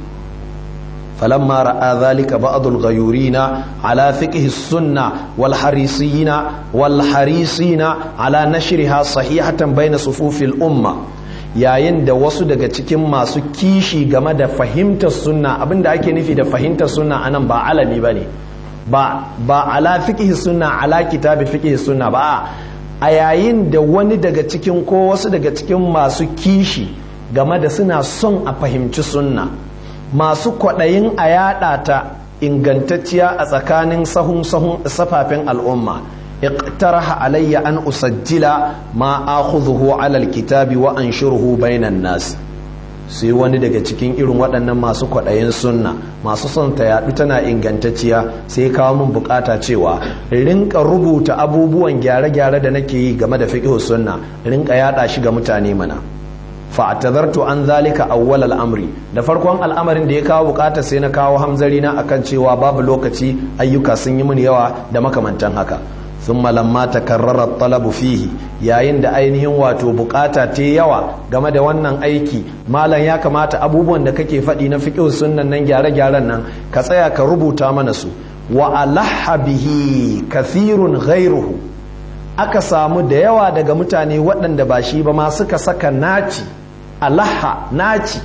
فلما رأى ذلك بعض الغيورين على فقه السنة والحريصين والحريصين على نشرها صحيحة بين صفوف الأمة yayin da wasu daga cikin masu kishi game da fahimtar sunna abinda ake nufi da fahimtar sunna anan ba alami ba ne ba ala fiqh sunna ala kitabi fiqh sunna ba a yayin da wani daga cikin ko wasu daga cikin masu kishi game da suna son a fahimci sunna masu kwaɗayin a yaɗa ta ingantacciya a tsakanin sahun sahun safafen al'umma iqtaraha alayya an usajjila ma akhudhuhu ala alkitabi wa anshuruhu bainan nas sai wani daga cikin irin waɗannan masu kwaɗayin sunna masu son ta yaɗu tana ingantacciya sai kawo min bukata cewa rinka rubuta abubuwan gyare-gyare da nake yi game da fiqh sunna rinka yaɗa shi ga mutane mana fa'tazartu an zalika awwal al'amri da farkon al'amarin da ya kawo bukata sai na kawo hamzari na akan cewa babu lokaci ayyuka sun yi mini yawa da makamantan haka thumma lamma takarrara talabu fihi yayin da ainihin wato bukata ta yawa game da wannan aiki malam ya kamata abubuwan da kake faɗi na fiqh sunnan nan gyare-gyaren nan ka tsaya ka rubuta mana su wa alaha bihi kathirun ghairuhu aka samu da yawa daga mutane waɗanda ba shi ba ma suka saka naci alaha naci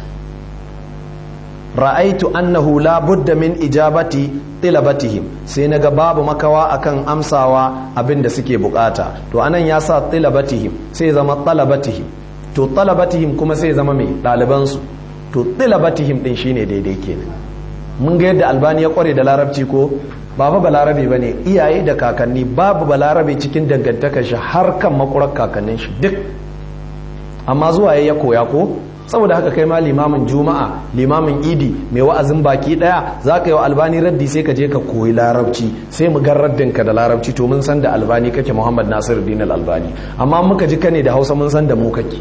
ra'aitu annahu la budda min ijabati tilabatihim sai naga babu makawa akan amsawa abin da suke bukata to anan ya sa tilabatihim sai zama talabatihim to talabatihim kuma sai zama mai ɗalibansu to tilabatihim din shine daidai kenan mun ga yadda albani ya kware da larabci ko ba fa balarabe ba ne iyaye da kakanni babu balarabe cikin dangantakar shi har kan makurar kakannin shi duk amma zuwa ya koya ko saboda haka kai ma limamin juma'a limamin idi mai wa'azin baki daya za ka yi wa albani raddi sai ka je ka koyi larabci sai mu gan raddin ka da larabci to mun san da albani kake muhammad nasiru dinar albani amma muka ji kane da hausa mun san da mu kake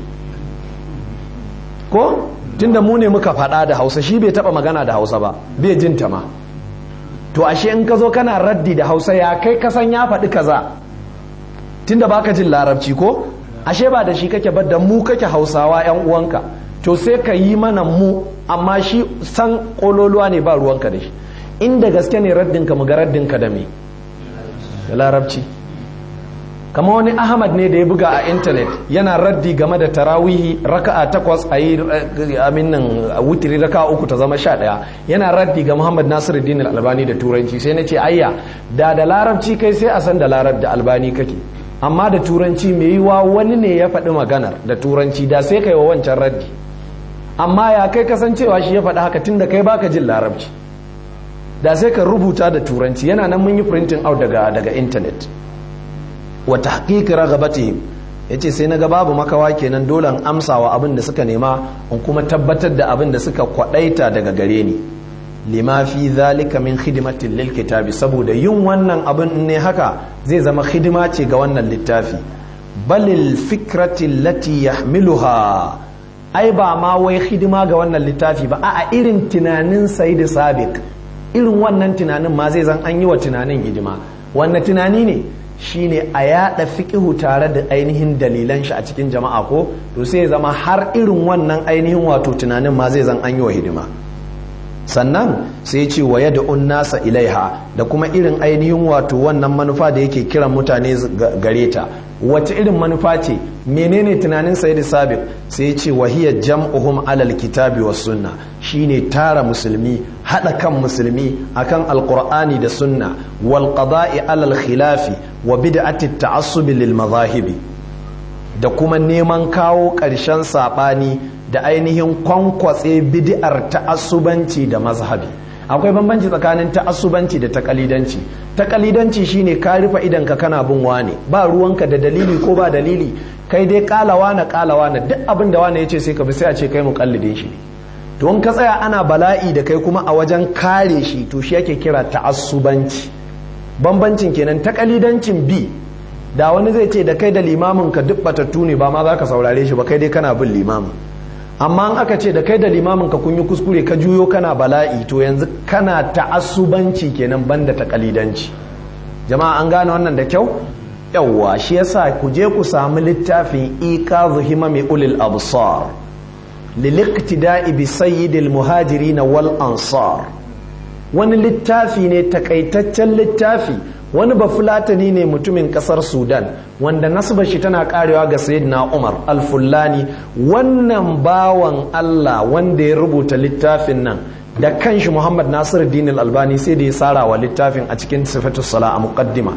ko tunda mu ne muka faɗa da hausa shi bai taɓa magana da hausa ba bai jin ta ma to ashe in ka zo kana raddi da hausa ya kai kasan ya faɗi kaza tunda baka jin larabci ko ashe ba da shi kake ba da mu kake hausawa yan uwanka to sai ka yi mana mu amma shi san kololuwa ne ba ruwanka da shi inda gaske ne raddinka mu ga raddinka da me da larabci kama wani ahmad ne da ya buga a intanet yana raddi game da tarawihi raka'a takwas a yi aminan wutiri raka'a uku ta zama sha ɗaya yana raddi ga muhammad nasiruddin albani da turanci sai na ce ayya da da larabci kai sai a san da larab da albani kake amma da turanci mai yiwa wani ne ya faɗi maganar da turanci da sai kai wa wancan raddi amma ya kai kasancewa shi ya faɗi haka tun da kai baka jin larabci da sai ka rubuta da turanci yana nan mun yi printing out daga daga intanet wa tahqiqi raghabatihim yace sai naga babu makawa kenan dole an amsa wa abin da suka nema in kuma tabbatar da abin da suka kwadaita daga gare ni lima fi zalika min khidmatin lil kitabi saboda yin wannan abin ne haka zai zama hidima ce ga wannan littafi balil fikrati lati yahmiluha ai ba ma wai hidima ga wannan littafi ba a irin tunanin sayyid sabiq irin wannan tunanin ma zai zan an yi wa tunanin hidima wannan tunani ne shine a yada fiqihu tare da ainihin dalilan shi a cikin jama'a ko to sai zama har irin wannan ainihin wato tunanin ma zai zan an yi wa hidima sannan sai ce wa yad'un nasa ilaiha da kuma irin ainihin wato wannan manufa da yake kiran mutane gare ta wace irin manufa ce menene tunanin sayyid sabiq sai ce wa hiya jam'uhum alal kitabi was sunna shine tara musulmi hada kan musulmi akan alqur'ani da sunna wal qada'i alal khilafi wa bid'ati ta'assub lil mazahibi da kuma neman kawo ƙarshen saɓani da ainihin kwankwatse bid'ar ta'assubanci da mazhabi akwai bambanci tsakanin ta'assubanci da takalidanci takalidanci shine ka rufe idan ka kana bin wane ba ruwanka da dalili ko ba dalili kai dai kalawa na kalawa na duk abin da wane yace sai ka bi sai a ce kai muqallidin shi to in ka tsaya ana bala'i da kai kuma a wajen kare shi to shi yake kira ta'assubanci bambancin kenan takalidancin bi da wani zai ce da kai da limamin ka duk batattu ne ba ma za ka saurare shi ba kai dai kana bin limamin amma an aka ce da kai da limamin ka kun yi kuskure ka juyo kana bala'i to yanzu kana ta'assubanci kenan banda takalidanci jama'a an gane wannan da kyau yawwa shi yasa ku je ku samu littafin iqazu himami ulil absar liliqtida'i bi sayyidil muhajirin wal ansar wani littafi ne takaitaccen littafi wani bafulatani ne mutumin kasar sudan wanda nasbar shi tana karewa ga sayyidina umar alfullani wannan bawan allah wanda ya rubuta littafin nan da kanshi muhammad nasiru dinil albani sai da ya tsara wa littafin a cikin sifatu sala a muqaddima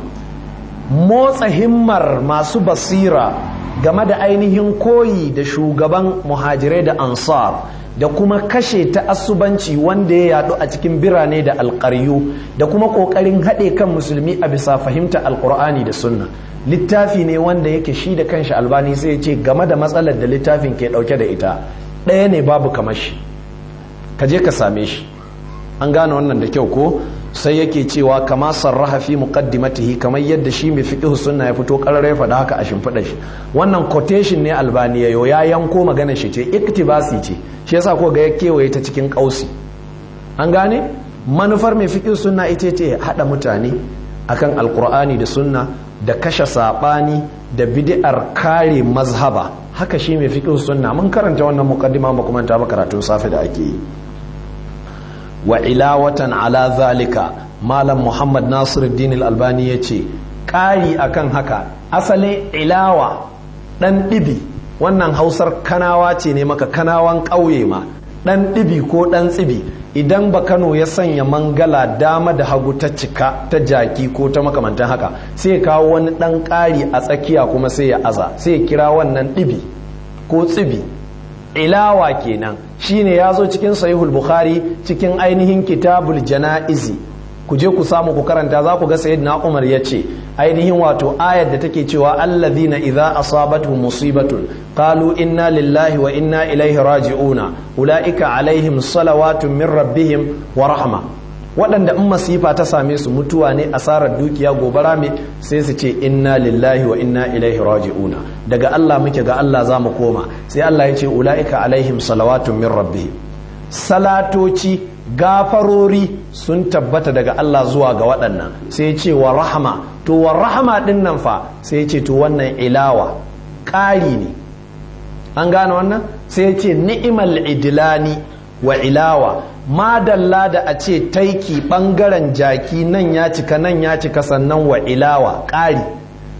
motsa himmar masu basira game da ainihin koyi da shugaban muhajirai da ansar da kuma kashe ta'assubanci wanda ya yadu a cikin birane da alƙaryu da kuma ƙoƙarin haɗe kan musulmi a bisa fahimta alƙur'ani da sunna littafi ne wanda yake shi da kanshi albani sai ya ce game da matsalar da littafin ke ɗauke da ita ɗaya ne babu kamar shi ka je ka same shi an gane wannan da kyau ko sai yake cewa kama sarraha fi muqaddimatihi kamar yadda shi mai fiqh sunna ya fito karare ya faɗa haka a shimfiɗa shi wannan quotation ne albani yayo ya yanko magana shi ce iktibasi ce shi yasa ko ga ya kewaye ta cikin kausi an gane manufar mai fiqh sunna ita ce hada mutane akan alqur'ani da sunna da kashe sabani da bid'ar kare mazhaba haka shi mai fiqh sunna mun karanta wannan muqaddima ba kuma ta ba karatun safe da ake yi wa ilawatan ala zalika malam muhammad nasiruddin al-albani ya ce ƙari akan haka asalin ilawa ɗan ɗibi wannan hausar kanawa ce ne maka kanawan ƙauye ma ɗan ɗibi ko ɗan tsibi idan ba kano ya sanya mangala dama da hagu ta cika ta jaki ko ta makamantan haka sai ya kawo wani ɗan ƙari a tsakiya kuma sai ya aza sai ya kira wannan ɗibi ko tsibi ilawa kenan shine ya zo cikin sahihul bukhari cikin ainihin kitabul jana'izi ku je ku samu ku karanta za ku ga sayyidina umar ya ce ainihin wato ayar da take cewa allazina idza asabatuhum musibatun qalu inna lillahi wa inna ilaihi raji'una ulaika alaihim salawatun min rabbihim wa rahma waɗanda in masifa ta same su mutuwa ne asarar dukiya gobara me sai su ce inna lillahi wa inna ilaihi raji'una daga Allah muke ga Allah za mu koma sai Allah ya ce ula'ika alaihim salawatun min rabbihim salatoci gafarori sun tabbata daga Allah zuwa ga waɗannan sai ce wa rahama to wa rahama ɗin nan fa sai ce to wannan ilawa ƙari ne an gane wannan sai ce ni'imal idilani wa ilawa madalla da a ce taiki ɓangaren jaki nan ya cika nan ya cika sannan wa ilawa ƙari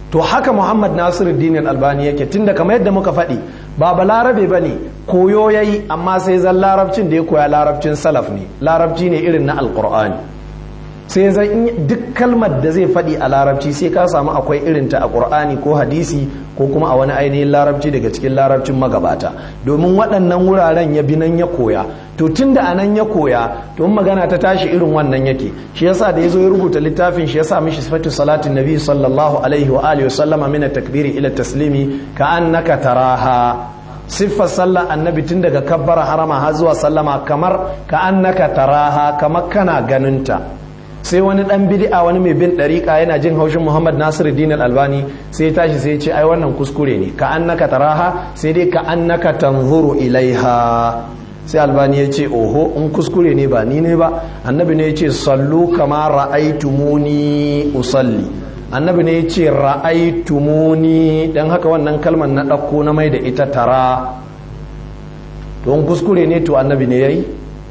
to haka muhammad nasiruddin albani yake tunda kamar yadda muka faɗi ba ba larabe ba ne koyo ya yi amma sai zan larabcin da ya koya larabcin salaf ne larabci ne irin na alkur'ani sai zan duk kalmar da zai faɗi a larabci sai ka samu akwai irinta a ƙur'ani ko hadisi ko kuma a wani ainihin larabci daga cikin larabcin magabata domin waɗannan wuraren ya bi nan ya koya to tun da anan ya koya to magana ta tashi irin wannan yake shi yasa da yazo ya rubuta littafin shi yasa mishi sifatu salatin nabi sallallahu alaihi wa alihi wasallama min takbiri ila taslimi ka annaka taraha siffar sallar annabi tun daga kabbara harama har zuwa sallama kamar ka annaka taraha kamar kana ganinta sai wani dan bid'a wani mai bin dariƙa yana jin haushin Muhammad Nasiru Din Albani sai ya tashi sai ya ce ai wannan kuskure ne ka annaka taraha sai dai ka annaka tanzuru ilaiha sai albani ya ce oho in kuskure ne ba ni ne ba annabi ne ya ce sallu kama ra'aitumuni usalli annabi ne ya ce ra'aitumuni dan haka wannan kalmar na ɗauko na mai da ita tara to in kuskure ne to annabi ne yayi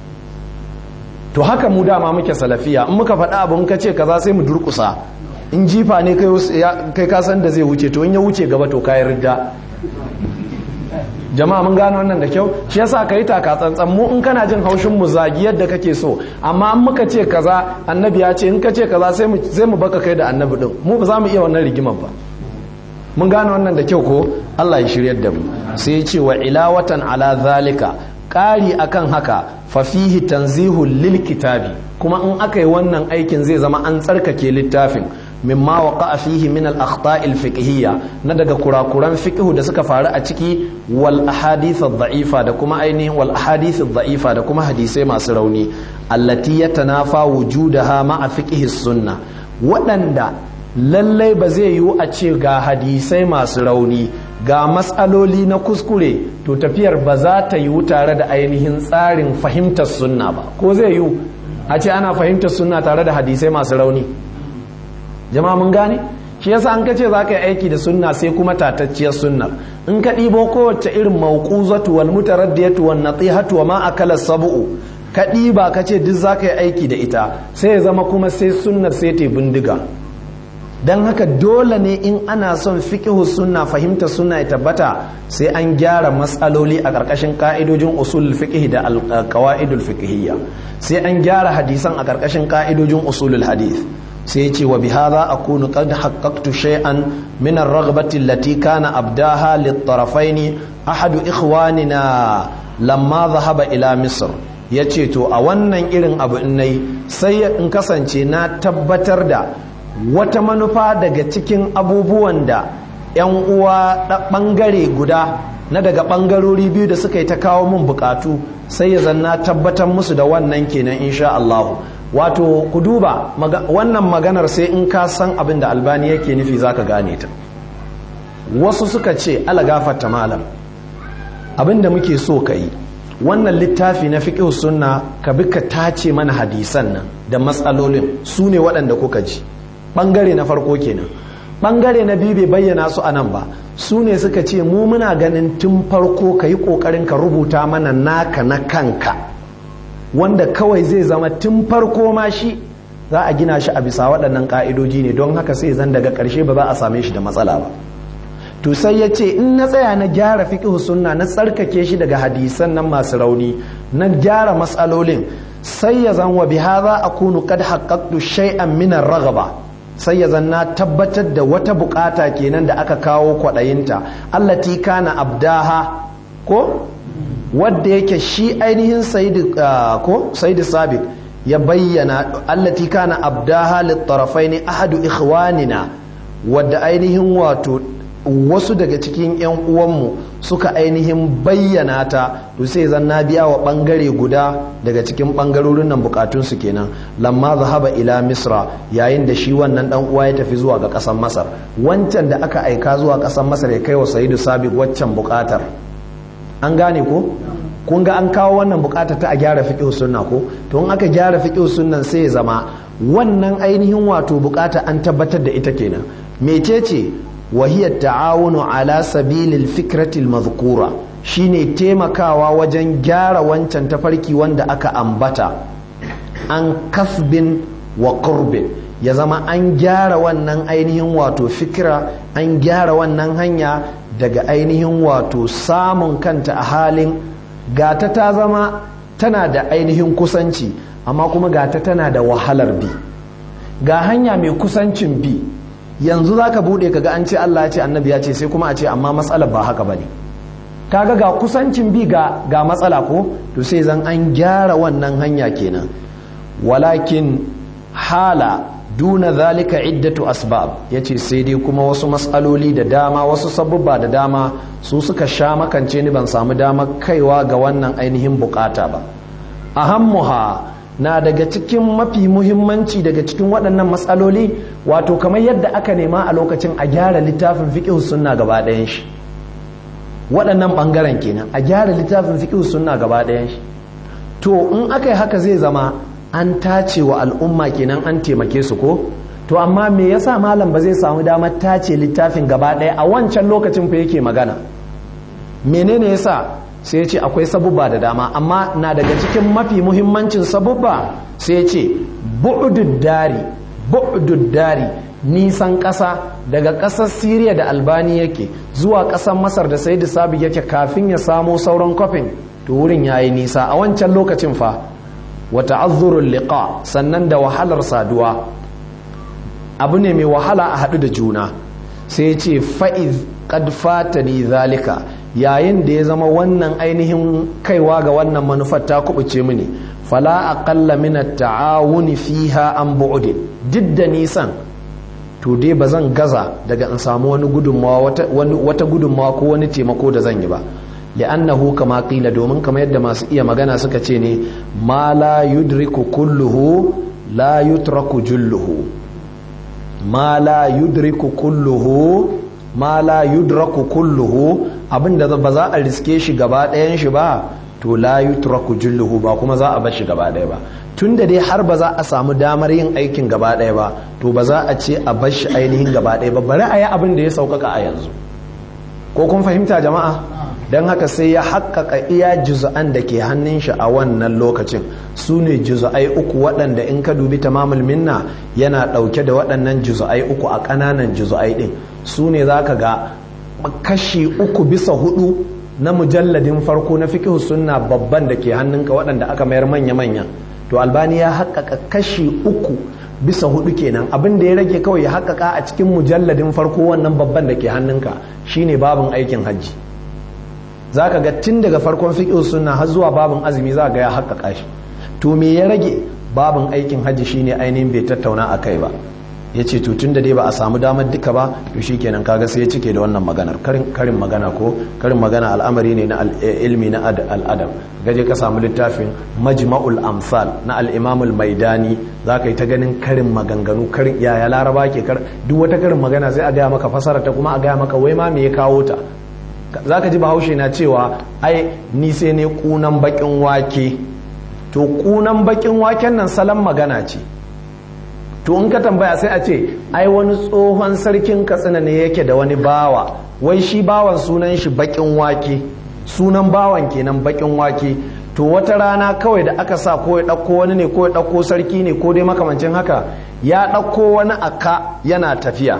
to haka mu dama muke salafiya in muka faɗa abu in ka ce kaza sai mu durƙusa in jifa ne kai ka san da zai wuce to in ya wuce gaba to kayi ridda jama'a mun gano wannan da kyau shi yasa ka yi taka tsantsan mu in kana jin haushin mu zagi yadda kake so amma in muka ce kaza annabi ya ce in ka ce kaza sai mu sai mu baka kai da annabi din mu ba za mu iya wannan rigimar ba mun gano wannan da kyau ko Allah ya shiryar da mu sai ya ce wa ilawatan ala zalika ƙari akan haka fa fihi tanzihul lil kitabi kuma in aka yi wannan aikin zai zama an tsarkake littafin mimma waqa fihi min al akhta'il fiqhiyya na daga kurakuran fiqhu da suka faru a ciki wal ahadith dha'ifa da kuma ainihin wal ahadith dha'ifa da kuma hadisai masu rauni allati yatanafa wujudaha ma'a fiqhi sunna waɗanda lallai ba zai yiwu a ce ga hadisai masu rauni ga matsaloli na kuskure to tafiyar ba za ta yiwu tare da ainihin tsarin fahimtar sunna ba ko zai yiwu a ce ana fahimtar sunna tare da hadisai masu rauni jama'a mun gane shi yasa an kace za ka yi aiki da sunna sai kuma tatacciyar sunnar in ka ɗibo kowace irin mauquzatu wal mutaraddiyatu wan natihatu wa ma akala sab'u ka ɗiba ka ce duk za ka yi aiki da ita sai ya zama kuma sai sunnar sai ta bindiga don haka dole ne in ana son fiƙihu sunna fahimta sunna ya tabbata sai an gyara matsaloli a ƙarƙashin ƙa'idojin usul fiƙihi da ƙawa'idul fiƙihiyya sai an gyara hadisan a ƙarƙashin ƙa'idojin usulul hadith sai ce wa bihadha akunu qad haqqaqtu shay'an min ar-raghbati allati kana abdaha lit-tarafayn ahadu ikhwanina lamma dhahaba ila misr yace to a wannan irin abu in nayi sai in kasance na tabbatar da wata manufa daga cikin abubuwan da 'yan uwa ɓangare guda na daga ɓangarori biyu da suka yi ta kawo mun bukatu sai ya zanna tabbatar musu da wannan kenan insha Allah wato ku duba wannan maganar sai in ka san abin da albani yake nufi zaka gane ta wasu suka ce ala gafarta malam abin da muke so ka yi wannan littafi na fiqh sunna ka bi ka tace mana hadisan nan da matsalolin su ne waɗanda kuka ji bangare na farko kenan bangare na biyu bai bayyana su a nan ba su ne suka ce mu muna ganin tun farko ka yi kokarin ka rubuta mana naka na kanka wanda kawai zai zama tun farko ma shi za a gina shi a bisa waɗannan ƙa'idoji ne don haka sai zan daga ƙarshe ba za a same shi da matsala ba to sai ya ce in na tsaya na gyara fiqh sunna na tsarkake shi daga hadisan nan masu rauni na gyara matsalolin sai ya zan wa bihadha akunu qad haqqaqtu shay'an min ar-raghaba sai ya zanna tabbatar da wata bukata kenan da aka kawo kwaɗayinta allati kana abdaha ko wadda yake shi ainihin ko saidi sabiq ya bayyana allati kana abdaha littarafaini ahadu ikhwanina wadda ainihin wato wasu daga cikin 'yan uwanmu suka ainihin bayyana ta to sai zan na biya wa bangare guda daga cikin bangarorin nan bukatunsu kenan lamma zahaba ila misra yayin da shi wannan dan uwa ya tafi zuwa ga kasar masar wancan da aka aika zuwa kasar masar ya kai wa sayidu sabiq waccan bukatar an gane ko kun ga an kawo wannan bukatar ta a gyara fiqh sunna ko to in aka gyara fiqh sunnan sai ya zama wannan ainihin wato bukata an tabbatar da ita kenan mecece وهي التعاون على سبيل الفكرة المذكورة shine taimakawa wajen gyara wancan tafarki wanda aka ambata an kasbin wa qurbin ya zama an gyara wannan ainihin wato fikira an gyara wannan hanya daga ainihin wato samun kanta a halin gata ta zama tana da ainihin kusanci amma kuma gata tana da wahalar bi ga hanya mai kusancin bi yanzu za ka buɗe kaga an ce Allah ya ce annabi ya ce sai kuma a ce amma matsalar ba haka ba ne kaga ga kusancin bi ga, ga matsala ko to sai zan an gyara wannan hanya kenan walakin hala duna zalika iddatu asbab yace sai dai kuma wasu matsaloli da dama wasu sabubba da dama su suka sha makance ni ban samu damar kaiwa ga wannan ainihin bukata ba ahammuha na daga cikin mafi muhimmanci daga cikin waɗannan matsaloli wato kamar yadda aka nema a lokacin a gyara littafin fiqh sunna gaba ɗayan shi waɗannan ɓangaren kenan a gyara littafin fiqh sunna gaba ɗayan shi to in aka yi haka zai zama an tace wa al'umma kenan an taimake su ko to amma me yasa malam ba zai samu damar tace littafin gaba ɗaya a wancan lokacin fa yake magana menene yasa sai ya ce akwai sabubba da dama amma na daga cikin mafi muhimmancin sabubba sai ya ce bu'udud dari bu'udud dari nisan ƙasa daga ƙasar siriya da albani yake zuwa ƙasar masar da sai sabi yake kafin ya samo sauran kofin to wurin ya yi nisa a wancan lokacin fa wa ta'azzurul liqa sannan da wahalar saduwa abu ne mai wahala a haɗu da juna sai ce fa'iz qad fatani zalika yayin da ya zama wannan ainihin kaiwa ga wannan manufar ta kubuce mini fala aqalla min at-ta'awuni fiha an bu'd duk da nisan to dai ba zan gaza daga in samu wani gudunmawa wata gudunmawa ko wani taimako da zan yi ba li'annahu kama qila domin kamar yadda masu iya magana suka ce ne ma la yudriku kulluhu la yutraku julluhu ma la yudriku kulluhu ma la yudraku kulluhu abinda ba za a riske shi gaba ɗayan shi ba to la yutraku julluhu ba kuma za a bar shi gaba ɗaya ba tun da dai har ba za a samu damar yin aikin gaba ɗaya ba to ba za a ce a bar shi ainihin gaba ɗaya ba bari a yi abin da ya sauƙaƙa a yanzu ko kun fahimta jama'a don haka sai ya haƙƙaƙa iya juz'an da ke hannun shi a wannan lokacin su ne juz'ai uku waɗanda in ka dubi tamamul minna yana ɗauke da waɗannan juz'ai uku a ƙananan juz'ai ɗin su ne za ka ga kashi uku bisa hudu na mujalladin farko na fiqh sunna babban da ke hannunka waɗanda aka mayar manya-manya to albani ya haƙƙaƙa kashi uku bisa hudu kenan abin da ya rage kawai ya haƙƙaƙa a cikin mujalladin farko wannan babban da ke hannunka shine babin aikin hajji za ka ga tun daga farkon fiƙo suna har zuwa babin azumi za ga ya haƙƙaƙa shi to me ya rage babin aikin hajji shine ainihin bai tattauna a kai ba ya ce to tun da dai ba a samu damar duka ba to shi kenan kaga sai ya cike da wannan maganar karin magana ko karin magana al'amari ne na ilmi na al'adam gaje ka samu littafin majma'ul amsal na al'imamul maidani za ka yi ta ganin karin maganganu karin yaya laraba ke kar duk wata karin magana sai a gaya maka fasara ta kuma a gaya maka wai ma me ya kawo ta za ka ji bahaushe na cewa ai ni sai ne kunan bakin wake to kunan bakin waken nan salon magana ce to in ka tambaya sai a ce ai wani tsohon sarkin katsina ne yake da wani bawa wai shi bawan sunan shi bakin wake sunan bawan kenan bakin wake to wata rana kawai da aka sa ko ya ɗauko wani ne ko ya ɗauko sarki ne ko dai makamancin haka ya ɗauko wani aka yana tafiya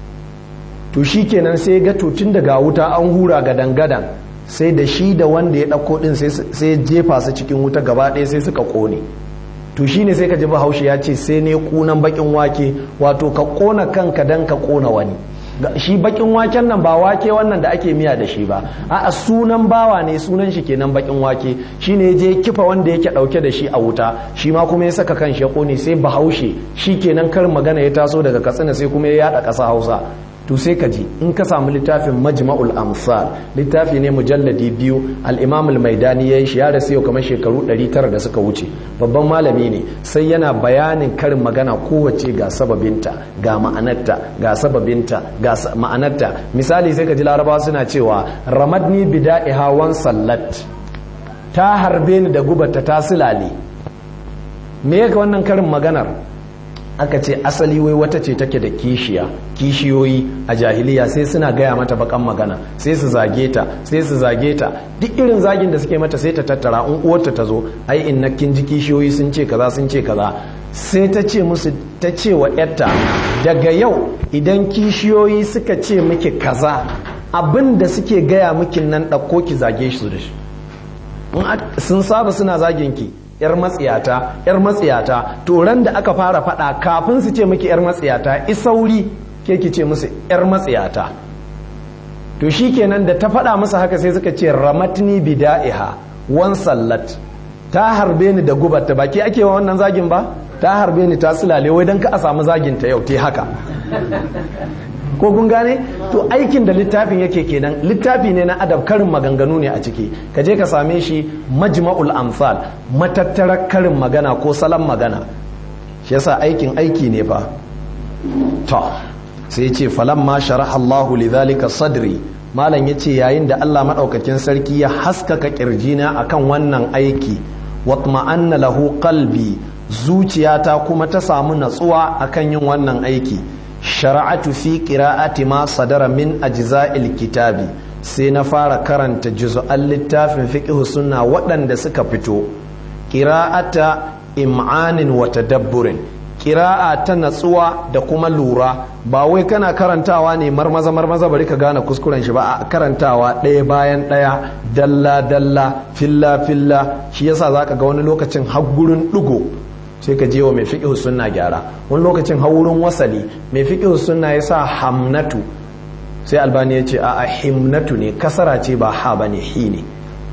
to shi kenan sai ga tutun daga wuta an hura gadan-gadan sai da shi da wanda ya ɗauko ɗin sai jefa su cikin wuta gaba ɗaya sai suka ƙone to shi ne sai ka ji bahaushe ya ce sai ne kunan bakin wake wato ka ƙona kanka don ka ƙona wani shi bakin waken nan ba wake wannan da ake miya da shi ba a sunan bawa ne sunan shi kenan bakin wake shi ne je kifa wanda yake ɗauke da shi a wuta shi ma kuma ya saka kan shi ya ƙone sai bahaushe shi kenan karin magana ya taso daga katsina sai kuma ya yaɗa ƙasa hausa to sai ka ji in ka samu littafin majma'ul amsal littafi ne mujalladi biyu al-imam al-maidani yayin shi ya rasu yau kamar shekaru 900 da suka wuce babban malami ne sai yana bayanin karin magana kowace ga sababinta ga ma'anarta ga sababinta ga ma'anarta misali sai ka ji larabawa suna cewa ramadni bida'iha wan sallat ta harbe ni da gubata ta silale me yake wannan karin maganar aka ce asali wai wata ce take da kishiya kishiyoyi a jahiliya sai suna gaya mata bakan magana sai su zage ta sai su zage ta duk irin zagin da suke mata sai ta tattara in uwarta ta zo ai in kin ji kishiyoyi sun ce kaza sun ce kaza sai ta ce musu ta ce wa yarta daga yau idan kishiyoyi suka ce miki kaza abin da suke gaya miki nan ɗauko ki zage su da shi sun saba suna zagin ki yar matsiyata yar matsiyata to ran da aka fara fada kafin su ce miki yar matsiyata isauri ke ki ce musu yar matsiyata to shikenan da ta fada musu haka sai suka ce ramatni bida'iha wan sallat ta harbe ni da gubar ta baki ake wa wannan zagin ba ta harbe ni ta sulale wai dan ka a samu zagin ta yau te haka ko kun gane to aikin da littafin yake kenan littafi ne na adab karin maganganu ne a ciki ka je ka same shi majma'ul amsal matattarar karin magana ko salon magana shi yasa aikin aiki ne fa to sai ce falan ma sharaha Allahu lidhalika sadri malam yace yayin da Allah madaukakin sarki ya haskaka kirjina akan wannan aiki watma'anna lahu qalbi zuciyata kuma ta samu natsuwa akan yin wannan aiki shara'atu fi qira'ati ma sadara min ajza'il kitabi sai na fara karanta juz'an littafin fiqh sunna waɗanda suka fito qira'ata im'anin wa tadabburin qira'a ta natsuwa da kuma lura ba wai kana karantawa ne marmaza marmaza bari ka gane kuskuren shi ba a karantawa ɗaya bayan ɗaya dalla dalla filla filla shi yasa zaka ga wani lokacin har gurin ɗigo sai ka je wa mai fiƙihu sunna gyara wani lokacin haurin wasali mai fiƙihu sunna ya sa hamnatu sai albani ya ce a himnatu ne kasara ce ba ha ba ne hi ne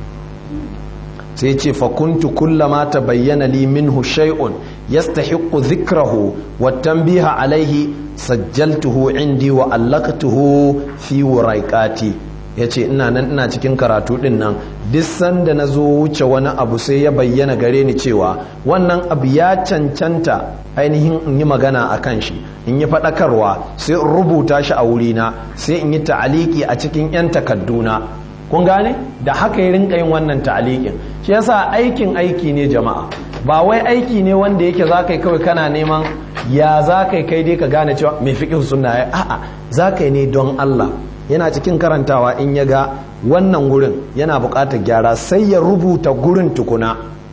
sai ce fakuntu kullama ta bayyana li minhu shay'un yastahiqqu dhikrahu wa tanbiha alaihi sajjaltuhu indi wa allaqtuhu fi wuraiqati ya ce ina nan ina cikin karatu din nan duk sanda na zo wuce wani abu sai ya bayyana gare ni cewa wannan abu ya cancanta ainihin in yi magana a kan shi in yi faɗakarwa sai in rubuta shi a wurina sai in yi ta'aliki a cikin 'yan takadduna kun gane da haka ya rinka yin wannan ta'alikin shi yasa aikin aiki ne jama'a ba wai aiki ne wanda yake za ka yi kawai kana neman ya za ka yi kai dai ka gane cewa mai fiƙi sunna ya a'a za ka yi ne don Allah yana cikin karantawa in ya ga wannan gurin yana buƙatar gyara sai ya rubuta gurin tukuna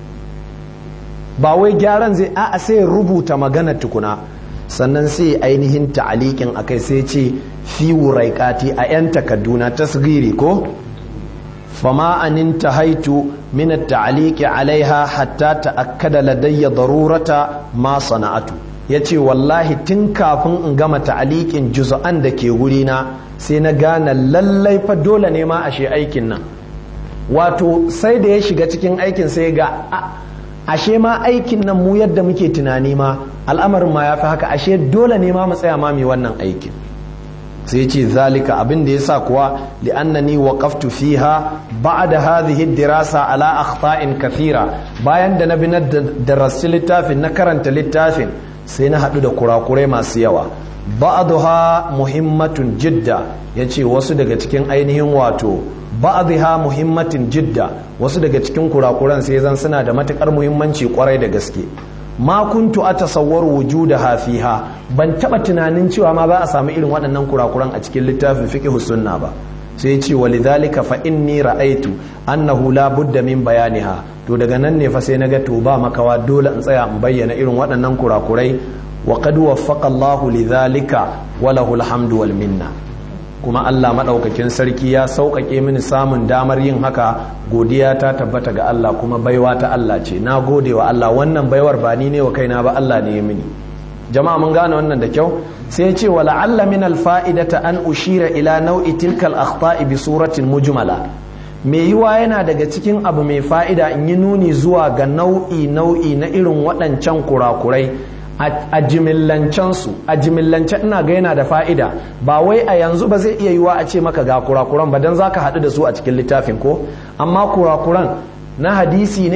ba wai gyaran zai a'a sai ya rubuta magana tukuna sannan sai ainihin ta'alikin akai sai ce fi wuraikati a 'yan takadduna tasgiri ko fama anin tahaitu min at-ta'liqi alaiha hatta ta'akkada ladayya darurata ma sana'atu yace wallahi tun kafin in gama ta'liqin juz'an da ke wurina sai na gane lallai fa dole ne ma ashe aikin nan wato sai da ya shiga cikin aikin sai ga ashe ma aikin nan mu yadda muke tunani ma al'amarin ma ya fi haka ashe dole ne ma mu tsaya ma mai wannan aikin sai ce zalika abin da yasa kuwa li'annani waqaftu fiha ba'da hadhihi dirasa ala akhta'in kathira bayan da na bi na darasi littafin na karanta littafin sai na hadu da kurakurai masu yawa ba'daha muhimmatun jidda yace wasu daga cikin ainihin wato ba'dha muhimmatin jidda wasu daga cikin kurakuran sai zan suna da matukar muhimmanci kwarai da gaske ma kuntu atasawwar wujudaha fiha ban taba tunanin cewa ma za a samu irin waɗannan kurakuran a cikin littafin fiqh sunna ba sai ce walidhalika fa inni ra'aitu annahu la budda min bayaniha to daga nan ne fa sai naga to ba makawa dole in tsaya in bayyana irin waɗannan kurakurai wa qad waffaqa Allahu lidhalika wa lahu alhamdu wal minna kuma Allah maɗaukakin sarki ya sauƙaƙe mini samun damar yin haka godiya ta tabbata ga Allah kuma baiwa ta Allah ce na gode wa Allah wannan baiwar ba ni ne wa kaina ba Allah ne ya mini jama'a mun gane wannan da kyau sai ce wa la'alla min alfa'idata an ushira ila nau'i tilka al-akhta'i bi suratin mujmala me yiwa yana daga cikin abu mai fa'ida in yi nuni zuwa ga nau'i nau'i na irin waɗancan kurakurai a jimillancensu a jimillance ina ga yana da fa'ida ba wai a yanzu ba zai iya yiwa a ce maka ga kurakuran ba don za ka haɗu da su a cikin littafin ko amma kurakuran na hadisi ne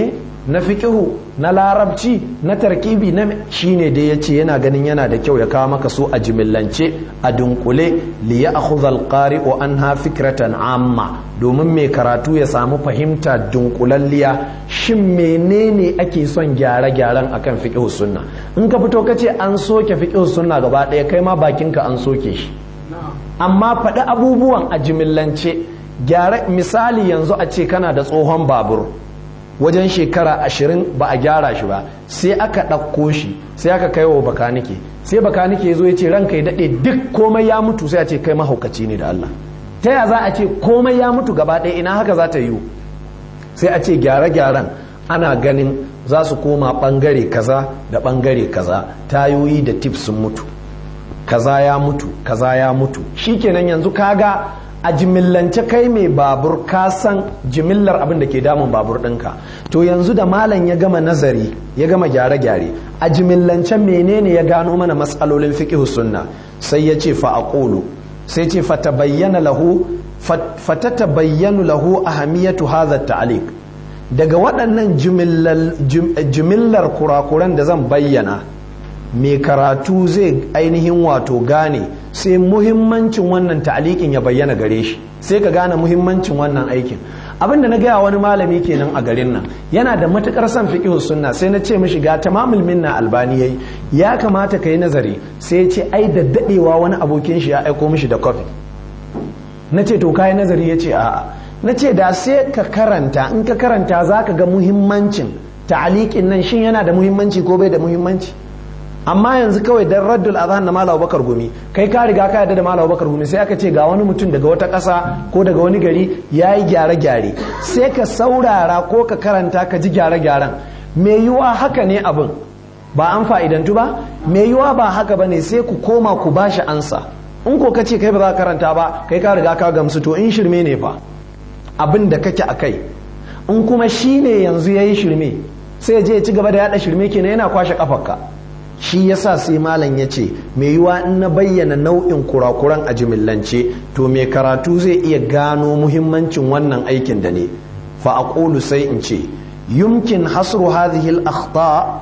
na fiqihu na larabci na tarkibi na shine da yace yana ganin yana da kyau ya kawo maka su a jimillance a dunkule li ya'khudha al-qari'u anha fikratan amma domin mai karatu ya samu fahimta dunkulalliya shin menene ake son gyare-gyaren akan fiqihu sunna in ka fito kace an soke fiqihu sunna gaba ɗaya kai ma bakinka an soke shi amma faɗi abubuwan a jimillance gyara misali yanzu a ce kana da tsohon babur wajen shekara ashirin ba a gyara shi ba sai aka ɗauko shi sai aka kai wa bakanike sai bakanike ya zo ya ce ranka ya daɗe duk komai ya mutu sai a ce kai mahaukaci ne da Allah ta ya za a ce komai ya mutu gaba ɗaya ina haka za ta yiwu sai a ce gyare-gyaren ana ganin za su koma ɓangare kaza da ɓangare kaza tayoyi da tif sun mutu kaza ya mutu kaza ya mutu shikenan yanzu kaga a jimillance kai mai babur ka san jimillar abin da ke damun babur ɗinka to yanzu da malam ya gama nazari ya gama gyare-gyare a jimillance menene ya gano mana matsalolin fiqh sunna sai ya ce fa aqulu sai ce fa tabayyana lahu fatata bayyanu lahu ahamiyatu hadha ta'liq daga waɗannan jimillar kurakuran da zan bayyana mai karatu zai ainihin wato gane sai muhimmancin wannan ta'alikin ya bayyana gare shi sai ka gane muhimmancin wannan aikin abin da na gaya wani malami kenan a garin nan yana da matukar son fiqh sunna sai na ce mishi ga tamamul minna albani yayi ya kamata ka yi nazari sai ya ce ai da dadewa wani abokin shi ya aiko mishi da kofi na ce to kai nazari ya ce a'a na ce da sai ka karanta in ka karanta zaka ga muhimmancin ta'alikin nan shin yana da muhimmanci ko bai da muhimmanci amma yanzu kawai dan raddul azhan na malam bakar gumi kai ka riga ka yarda da malam bakar gumi sai aka ce ga wani mutum daga wata ƙasa ko daga wani gari yayi gyare gyare sai ka saurara ko ka karanta ka ji gyare gyaren me yiwa haka ne abin ba an fa'idantu ba me yiwa ba haka bane sai ku koma ku bashi ansa in ko ka ce kai ba za ka karanta ba kai ka riga ka gamsu to in shirme ne fa abin da kake akai in kuma shine yanzu yayi shirme sai je ya ci gaba da yada shirme kenan yana kwashe kafarka shi yasa sai malam ya ce mai yiwa in na bayyana nau'in kurakuran a jimillance to mai karatu zai iya gano muhimmancin wannan aikin da ne fa aqulu sai in ce yumkin hasru hadhihi al-akhta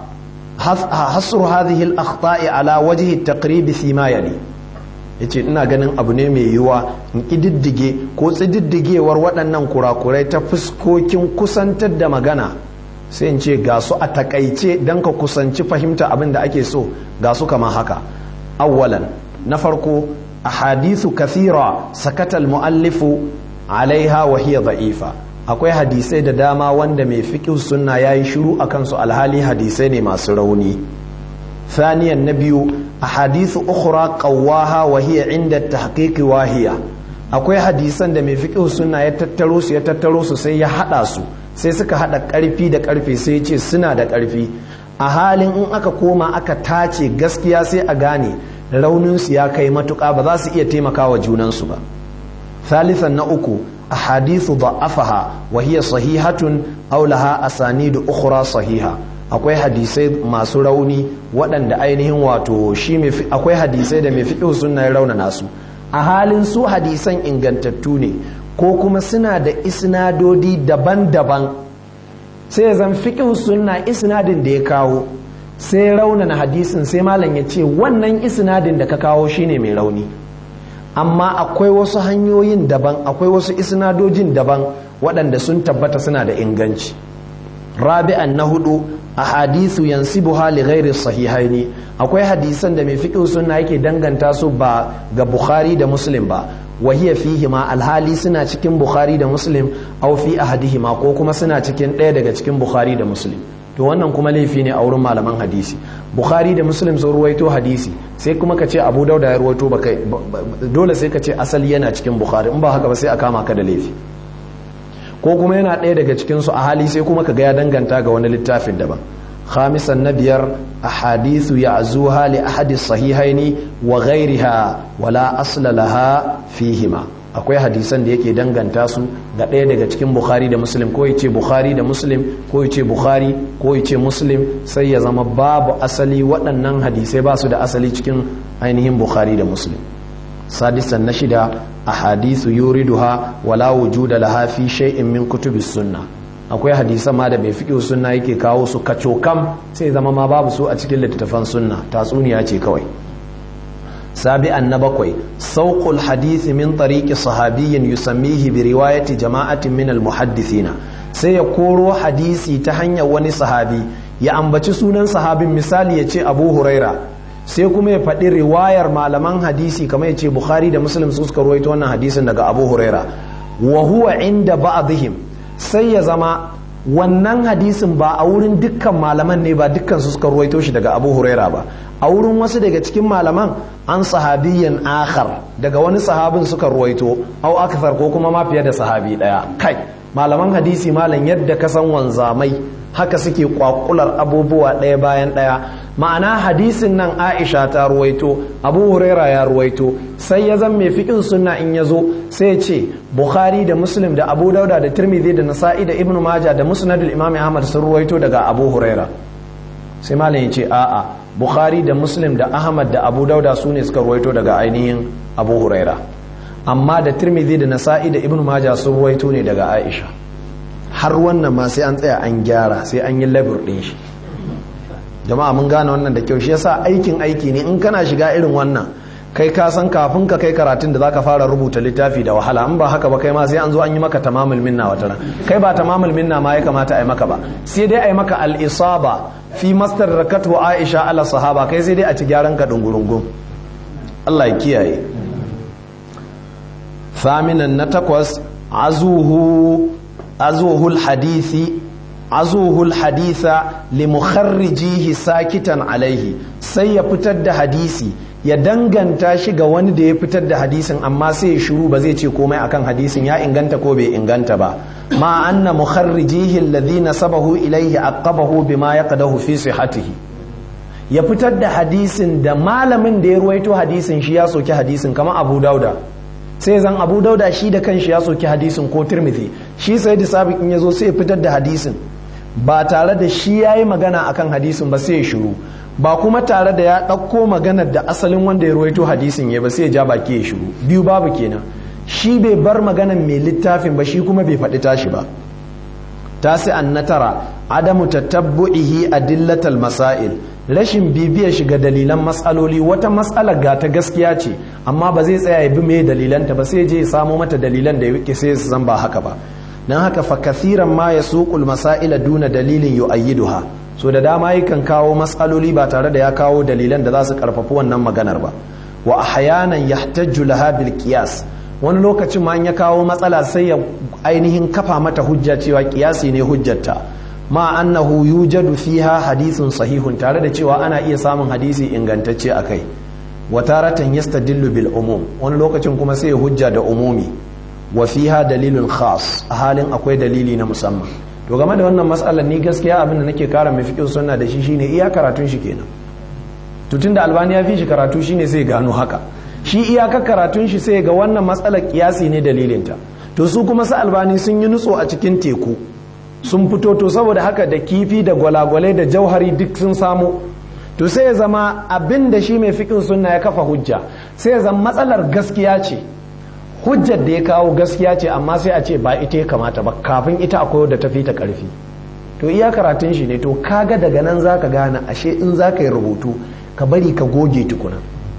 hasru hadhihi al-akhta'i ala wajhi at-taqrib fi ma yali yace ina ganin abu ne mai yiwa in kididdige ko tsididdigewar waɗannan kurakurai ta fuskokin kusantar da magana sai in ce ga su a takaice don ka kusanci fahimta abin da ake so ga su kama haka awwalan na farko a hadithu kathira sakatal mu'allifu alaiha wa hiya da'ifa akwai hadisai da dama wanda mai fiqh sunna yayi shiru akan su alhali hadisai ne masu rauni ثانيا نبي أحاديث أخرى قواها وهي عند التحقيق واهية akwai hadisan da mai fiqh sunna ya tattaro su ya tattaro su sai ya hada su sai suka hada karfi da karfe sai ce suna da karfi a halin in aka koma aka tace gaskiya sai a gane raunin su ya kai matuka ba za su iya taimakawa junan su ba thalithan na uku ahadithu da'afaha wa hiya sahihatun aw laha asanidu ukhra sahiha akwai hadisai masu rauni waɗanda ainihin wato shi akwai hadisai da mai fiqh sunna ya raunana su a halin su hadisan ingantattu ne ko kuma suna da isnadodi daban-daban sai zan fiƙin sunna isnadin da ya kawo sai raunana hadisin sai malam ya ce wannan isnadin da ka kawo shine mai rauni amma akwai wasu hanyoyin daban akwai wasu isnadojin daban waɗanda sun tabbata suna da inganci rabi'an na hudu a hadisu yansibuha li ghairi sahihaini akwai hadisan da mai fiqh sunna yake danganta su ba ga bukhari da muslim ba wa hiya fihi ma alhali suna cikin bukhari da muslim aw fi ahadihima ko kuma suna cikin ɗaya daga cikin bukhari da muslim to wannan kuma laifi ne a wurin malaman hadisi bukhari da muslim sun ruwaito hadisi sai kuma ka ce abu dauda ya ruwaito ba kai dole sai ka ce asali yana cikin bukhari in ba haka ba sai a kama ka da laifi ko kuma yana ɗaya daga cikinsu a hali sai kuma ka ga ya danganta ga wani littafin daban khamisan na biyar a hadithu ya zuha li ahadis sahihaini wa ghairiha wala asla laha fihima akwai hadisan da yake danganta su ga ɗaya daga cikin bukhari da muslim ko yace bukhari da muslim ko yace bukhari ko yace muslim sai ya zama babu asali waɗannan hadisai ba su da asali cikin ainihin bukhari da muslim sadisan na shida ahadithu yuriduha wala wujuda laha fi shay'in min kutubis sunna akwai hadisan ma da mai fiƙi sunna yake kawo su kacokam sai zama ma babu su a cikin littattafan sunna tatsuniya ce kawai sabi'an na bakwai sauƙul hadisi min tariqi sahabiyyin yusammihi bi riwayati jama'atin min al-muhaddithina sai ya koro hadisi ta hanyar wani sahabi ya ambaci sunan sahabin misali ya ce abu huraira sai kuma ya faɗi riwayar malaman hadisi kamar ya ce bukhari da muslim su suka ruwaito wannan hadisin daga abu huraira wa huwa inda ba'dihim sai ya zama wannan hadisin ba a wurin dukkan malaman ne ba dukkan su suka ruwaito shi daga abu huraira ba a wurin wasu daga cikin malaman an sahabiyyan akhar daga wani sahabin suka ruwaito au akthar ko kuma ma fiye da sahabi daya kai malaman hadisi malam yadda ka san wanzamai haka suke kwakular abubuwa ɗaya bayan ɗaya ma'ana hadisin nan aisha ta ruwaito abu huraira ya ruwaito sai ya zan mai fiƙin sunna in ya zo sai ce bukhari da muslim da abu dauda da tirmidhi da nasa'i da ibnu maja da musnadul imam ahmad sun ruwaito daga abu huraira sai malam ya ce a'a bukhari da muslim da ahmad da abu dauda su ne suka ruwaito daga ainihin abu huraira amma da tirmidhi da nasa'i da ibnu maja sun ruwaito ne daga aisha har wannan ma sai an tsaya an gyara sai an yi labur ɗin shi jama'a mun gane wannan da kyau shi yasa aikin aiki ne in kana shiga irin wannan kai ka san kafin ka kai karatun da zaka fara rubuta littafi da wahala in ba haka ba kai ma sai an zo an yi maka tamamul minna wata ran kai ba tamamul minna ma ya kamata a yi maka ba sai dai a yi maka al-isaba fi mastar rakatu aisha ala sahaba kai sai dai a ci gyaran ka dungurungun Allah ya kiyaye thaminan na takwas azuhu azuhul hadisi azuhul haditha li mukharrijihi sakitan alaihi sai ya fitar da hadisi ya danganta shi ga wani da ya fitar da hadisin amma sai ya shiru ba zai ce komai akan hadisin ya inganta ko bai inganta ba ma anna mukharrijihi alladhina sabahu ilaihi aqabahu bima yaqdahu fi sihhatihi ya fitar da hadisin da malamin da ya ruwaito hadisin shi ya soki hadisin kamar Abu Dauda sai zan Abu Dauda shi da kanshi ya soki hadisin ko Tirmidhi shi sai da sabiq in yazo sai ya fitar da hadisin ba tare da shi yayi magana akan hadisin ba sai ya shiru ba kuma tare da ya ɗauko maganar da asalin wanda ya ruwaito hadisin ya ba sai ya ja baki ya shiru biyu babu kenan shi bai bar maganar mai littafin ba shi kuma bai faɗi tashi ba tasi an na tara adamu tatabbu'ihi adillatal masail rashin bibiyar shiga dalilan matsaloli wata matsalar ga ta gaskiya ce amma ba zai tsaya ya bi mai dalilanta ba sai je ya samo mata dalilan da yake sai su zan ba haka ba dan haka fa kathiran ma yasuqul masaila duna dalilin yu'ayyiduha so da dama yakan kawo matsaloli ba tare da ya kawo dalilan da za su karfafi wannan maganar ba wa ahyanan yahtajju laha bil qiyas wani lokacin ma ya kawo matsala sai ya ainihin kafa mata hujja cewa kiyasi ne hujjarta ma annahu yujadu fiha hadithun sahihun tare da cewa ana iya samun hadisi ingantacce akai wa taratan yastadillu bil umum wani lokacin kuma sai ya hujja da umumi wa fiha dalilun khas a halin akwai dalili na musamman to game da wannan matsalar ni gaskiya abin da nake kara mai fikin sunna da shi shine iya karatun shi kenan to tunda albani ya fi shi karatu shine sai gano haka shi iyakar karatun shi sai ga wannan matsalar kiyasi ne dalilinta to su kuma su albani sun yi nutso a cikin teku sun fito to saboda haka da kifi da gwalagwalai da jauhari duk sun samu to sai ya zama abin da shi mai fikin sunna ya kafa hujja sai ya zama matsalar gaskiya ce hujjar da ya kawo gaskiya ce amma sai a ce ba ita ya kamata ba kafin ita akwai da tafi ta karfi to iya karatun shi ne to kaga daga nan zaka gane ashe in zaka yi rubutu ka bari ka goge tukuna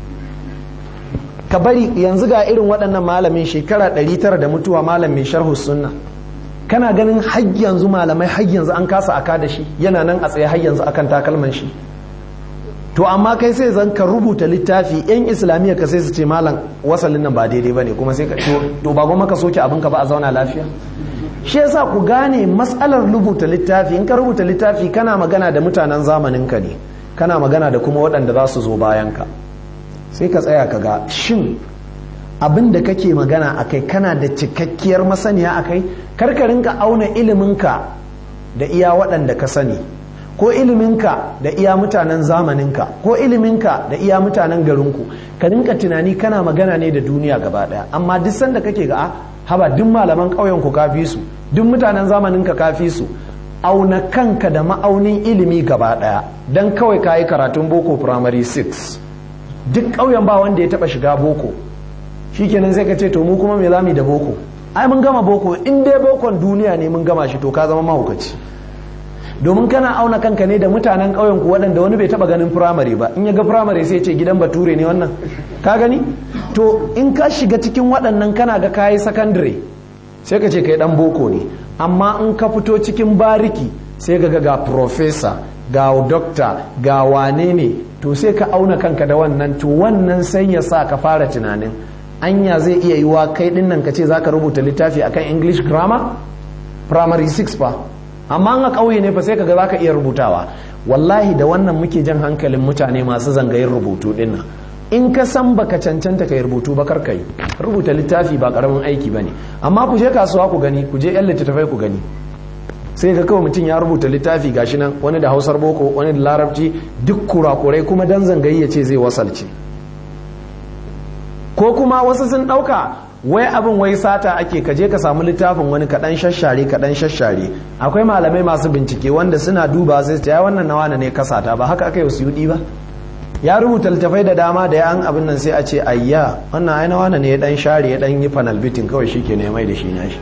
ka bari yanzu ga irin waɗannan malamin shekara 900 da mutuwa malam mai sharhu sunna kana ganin har yanzu malamai har yanzu an kasa aka da shi yana nan a tsaye har yanzu akan takalman shi to amma kai sai zan ka rubuta littafi yan islamiyya ka sai su ce malam wasalin nan ba daidai bane kuma sai ka to ba goma ka soke abin ka ba a zauna lafiya shi yasa ku gane matsalar rubuta littafi in ka rubuta littafi kana magana da mutanen zamanin ka ne kana magana da kuma waɗanda za su zo bayan ka sai ka tsaya ka ga shin abin da kake magana akai kana da cikakkiyar masaniya akai karkarin ka auna iliminka da iya waɗanda ka sani ko iliminka da iya mutanen zamaninka ko iliminka da iya mutanen garinku ka rinka tunani kana magana ne da duniya gaba daya amma duk sanda kake ga haba duk malaman ƙauyen ku kafi su duk mutanen zamaninka kafi su auna kanka da ma'aunin ilimi gaba daya dan kawai kayi karatun boko primary 6 duk ƙauyen ba wanda ya taba shiga boko shikenan sai ka ce to mu kuma me zamu da boko ai mun gama boko in dai bokon duniya ne mun gama shi to ka zama mahaukaci domin kana auna kanka ne da mutanen ƙauyen ku waɗanda wani bai taɓa ganin firamare ba in ya ga firamare sai ce gidan bature ne wannan ka gani to in ka shiga cikin waɗannan kana ga kayi sakandare sai ka ce kai ɗan boko ne amma in ka fito cikin bariki sai ka ga ga profesa ga dokta ga wane ne to sai ka auna kanka da wannan to wannan sai ya sa ka fara tunanin anya zai iya yiwa kai dinnan ka ce za ka rubuta littafi akan english grammar primary 6 fa amma a ƙauye ne fa sai kaga za ka iya rubutawa wallahi da wannan muke jan hankalin mutane masu zangayin rubutu dinnan in ka san baka cancanta kai rubutu ba kar kai rubuta littafi ba karamin aiki bane amma ku je kasuwa ku gani ku je yan littattafai ku gani sai ga kawai mutum ya rubuta littafi gashi nan wani da hausar boko wani da larabci duk kurakurai kuma dan zangayi ya ce zai wasalce ko kuma wasu sun ɗauka wai abin wai sata ake kaje ka samu littafin wani kaɗan shashare kaɗan shashare akwai malamai masu bincike wanda suna duba sai ta wannan nawa ne kasata ba haka aka yi suyudi ba ya rubuta littafai da dama da yan abin nan sai a ce ayya wannan ai nawa ne ya dan share ya dan yi panel bitin kawai shi ke ne mai da shi nashi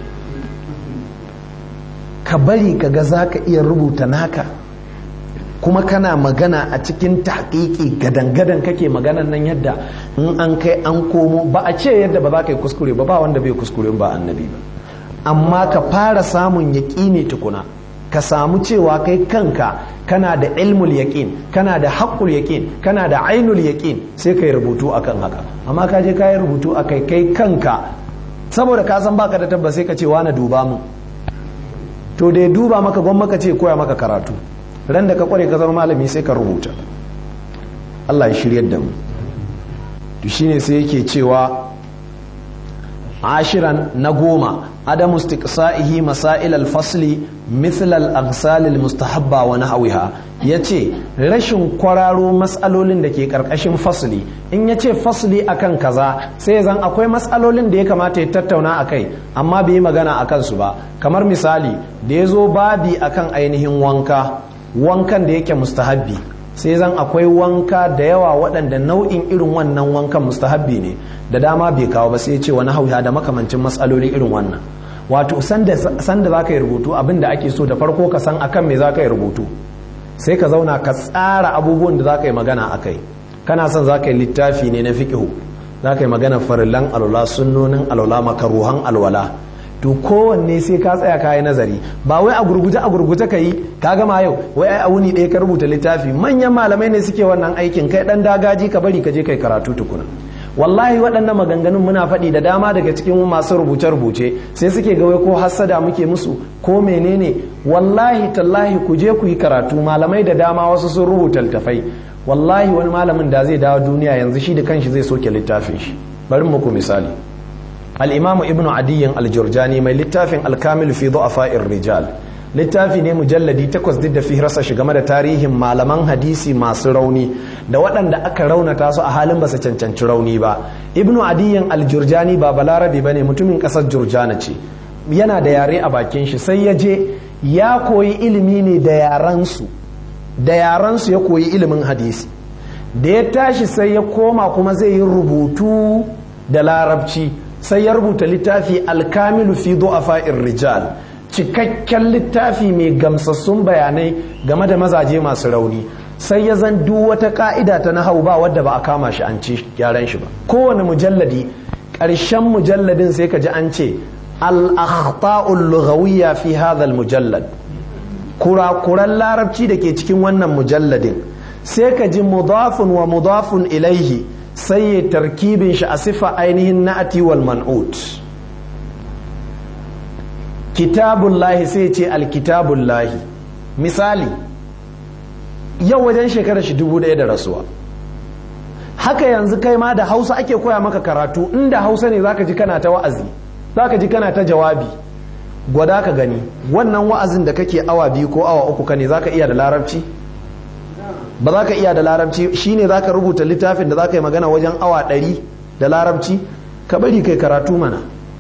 ka bari ka ga za ka iya rubuta naka kuma kana magana a cikin taƙiƙi gadan-gadan kake maganan nan yadda in an kai an komo ba a ce yadda ba za ka yi kuskure ba ba wanda bai kuskure ba annabi ba amma ka fara samun yaƙini tukuna ka samu cewa kai kanka kana da ilmul yaƙin kana da haƙƙul yaƙin kana da ainul yaƙin sai ka yi rubutu akan haka amma ka je ka yi rubutu a kai kai kanka saboda ka san baka da tabbas sai ka ce wani duba mu to da ya duba maka gwamma ka ce koya maka karatu ran da ka kware ka zama malami sai ka rubuta Allah ya shiryar da mu to shine sai yake cewa ashiran na goma adamu istiqsa'ihi masail al-fasli mithl al-aghsal al-mustahabba wa nahwiha yace rashin kwararo mas'alolin da ke karkashin fasli in yace fasli akan kaza sai zan akwai mas'alolin da ya kamata ya tattauna akai amma bai magana akan su ba kamar misali da yazo babi akan ainihin wanka wankan da yake mustahabbi sai zan akwai wanka da yawa waɗanda nau'in irin wannan wankan mustahabbi ne da dama bai kawo ba sai ce wani hauya da makamancin matsaloli irin wannan wato sanda za ka yi rubutu abin da ake so da farko ka san akan me za ka yi rubutu sai ka zauna ka tsara abubuwan da za ka yi magana a kai kana son za ka yi littafi ne na fiƙihu za ka yi magana farillan alwala sunnonin alwala makaruhan alwala to kowanne sai ka tsaya kayi nazari ba wai a gurguje a gurguje ka yi ka gama yau wai ai a wuni ɗaya ka rubuta littafi manyan malamai ne suke wannan aikin kai ɗan dagaji ka bari ka je kai karatu tukuna wallahi waɗannan maganganun muna faɗi da dama daga cikin masu rubuce-rubuce sai suke ga wai ko hassada muke musu ko menene wallahi tallahi ku je ku yi karatu malamai da dama wasu sun rubuta littafai wallahi wani malamin da zai dawo duniya yanzu shi da kanshi zai soke littafin shi bari muku misali al'imamu ibnu adiyyin aljurjani mai littafin alkamil fi du'afa'ir rijal littafi ne mujalladi takwas duk da fi rasa shi game da tarihin malaman hadisi masu rauni da waɗanda aka raunata su a halin ba su cancanci rauni ba ibnu adiyyin aljurjani ba balarabe ba ne mutumin ƙasar jurjana ce yana da yare a bakin shi sai ya je ya koyi ilimi ne da yaransu da yaransu ya koyi ilimin hadisi da ya tashi sai ya koma kuma zai yi rubutu da larabci sai ya rubuta littafi alkamilu fi du'afa'ir rijal cikakken littafi mai gamsassun bayanai game da mazaje masu rauni sai ya zan duk wata ka'ida ta nahau ba wadda ba a kama shi an ci gyaran shi ba kowane mujalladi ƙarshen mujalladin sai ka ji an ce al-akhta'ul lughawiyya fi hadha mujallad kurakuran larabci da ke cikin wannan mujalladin sai ka ji mudafun wa mudafun ilaihi sai ya tarkibin shi a sifa ainihin na'ati wal man'ut kitabullahi sai ce alkitabullahi misali yau wajen shekarar shi dubu ɗaya da rasuwa haka yanzu kai ma da hausa ake koya maka karatu inda hausa ne zaka ji kana ta wa'azi zaka ji kana ta jawabi gwada ka gani wannan wa'azin da kake awa biyu ko awa uku ka ne zaka iya da larabci ba za ka iya da larabci shine za ka rubuta littafin da za ka yi magana wajen awa ɗari da larabci ka bari kai karatu mana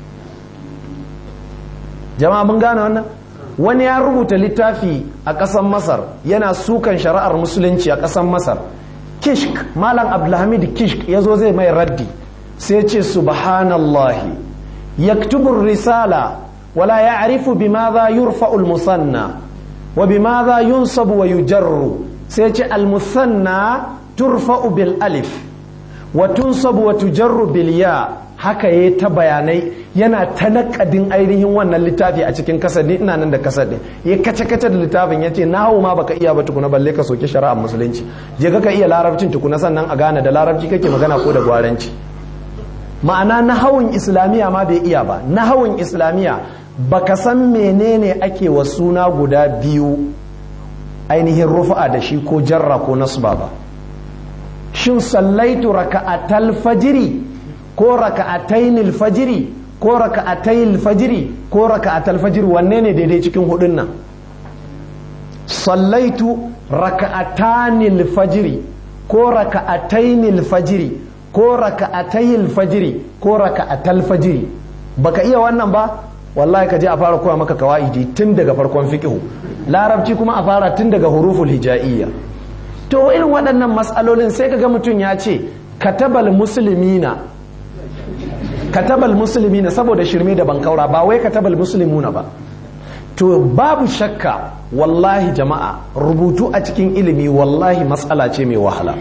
jama'a mun gane wannan wani ya rubuta littafi a ƙasar masar yana sukan shari'ar musulunci a ƙasar masar kishk malam abdulhamid kishk ya zo zai mai raddi sai ce subhanallahi yaktubu risala wala ya'rifu bimadha yurfa'u al-musanna wa bimadha yunsabu wa yujarru sai ce al-musanna turfa'u bil alif wa tunsabu wa tujarru bil ya haka yayi ta bayanai yana ta nakadin ainihin wannan littafi a cikin kasadi ina nan da kasadi ya kace kace da littafin yace nahawu ma baka iya ba tukuna balle ka soke shari'ar musulunci je ka iya larabcin tukuna sannan a gane da larabci kake magana ko da gwaranci ma'ana nahawun islamiya ma bai iya ba nahawun islamiya baka san menene ake wa suna guda biyu ainihin rufa'a da shi ko jarra ko nasba ba shin sallaitu raka'atal fajiri ko raka'atainil fajiri ko raka'atayil fajiri ko raka'atal fajiri wanne ne daidai cikin hudun nan sallaitu raka'atanil fajiri ko raka'atainil fajiri ko raka'atayil fajiri ko raka'atal fajiri baka iya wannan ba wallahi ka je a fara koya maka kawaidi tun daga farkon fiqhu larabci kuma a fara tun daga huruful hijaiyya to irin waɗannan matsalolin sai ka ga mutum ya ce katabal musulmina katabal musulmina saboda shirme da bankaura ba wai katabal musulmuna ba to babu shakka wallahi jama'a rubutu a cikin ilimi wallahi matsala ce mai wahala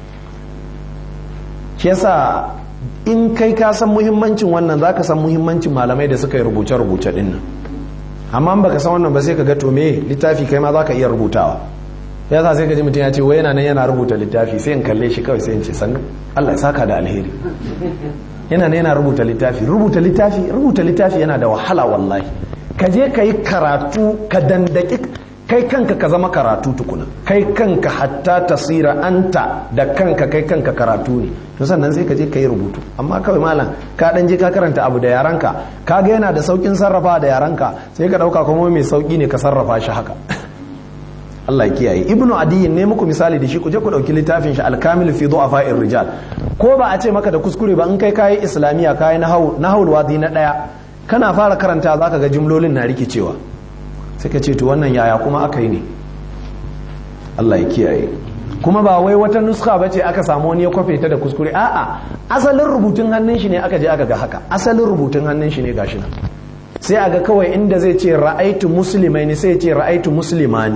shi yasa in kai ka san muhimmancin wannan za ka san muhimmancin malamai da suka yi rubuce-rubuce din nan amma baka san wannan ba sai ka ga to me littafi kai ma za ka iya rubutawa ya sa sai ka ji mutum ya ce wai yana nan yana rubuta littafi sai in kalle shi kawai sai in ce sannu Allah ya saka da alheri yana nan yana rubuta littafi rubuta littafi rubuta littafi yana da wahala wallahi ka je ka yi karatu ka dandaki kai kanka ka zama karatu tukuna kai kanka hatta tasira anta da kanka kai kanka karatu ne to sannan sai ka je ka yi rubutu amma kawai malam ka dan je ka karanta abu da yaranka ka ga yana da saukin sarrafa da yaranka sai ka dauka kuma mai sauki ne ka sarrafa shi haka Allah ya kiyaye ibnu adiyin ne muku misali da shi ku je ku dauki littafin shi al-kamil fi du'afa'ir rijal ko ba a ce maka da kuskure ba in kai kayi islamiya kayi nahwu nahwul wadi na daya kana fara karanta zaka ga jumlolin na rikicewa sai ka ce to wannan yaya kuma aka yi ne Allah ya kiyaye kuma ba wai wata nuska bace aka samu wani ya kwafe ta da kuskure a'a asalin rubutun hannun shi ne aka je aka ga haka asalin rubutun hannun shi ne gashi nan sai aga kawai inda zai ce ra'aitu muslimaini sai ya ce ra'aitu muslimani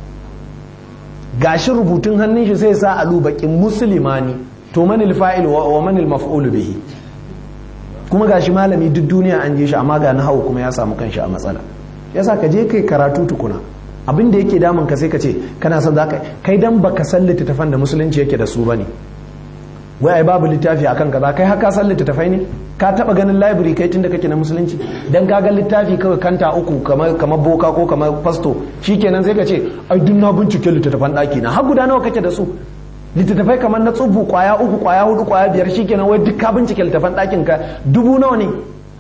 gashi rubutun hannun shi sai sa alu bakin muslimani to manil fa'il wa manil maf'ul bihi kuma gashi malami duk duniya an je shi amma ga nahawu kuma ya samu kanshi a matsala yasa ka je kai karatu tukuna abin da yake damun ka sai ka ce kana son zaka kai dan baka san littattafan da musulunci yake da su bane wai ai babu littafi akan kaza kai haka san littattafai ne ka taba ganin library kai tunda kake na musulunci dan ka ga littafi kawai kanta uku kamar kamar boka ko kamar fasto shikenan sai ka ce ai duk na bincike littattafan daki na har guda nawa kake da su littattafai kamar na tsubu kwaya uku kwaya hudu kwaya biyar shikenan wai duk ka bincike littattafan dakin ka dubu nawa ne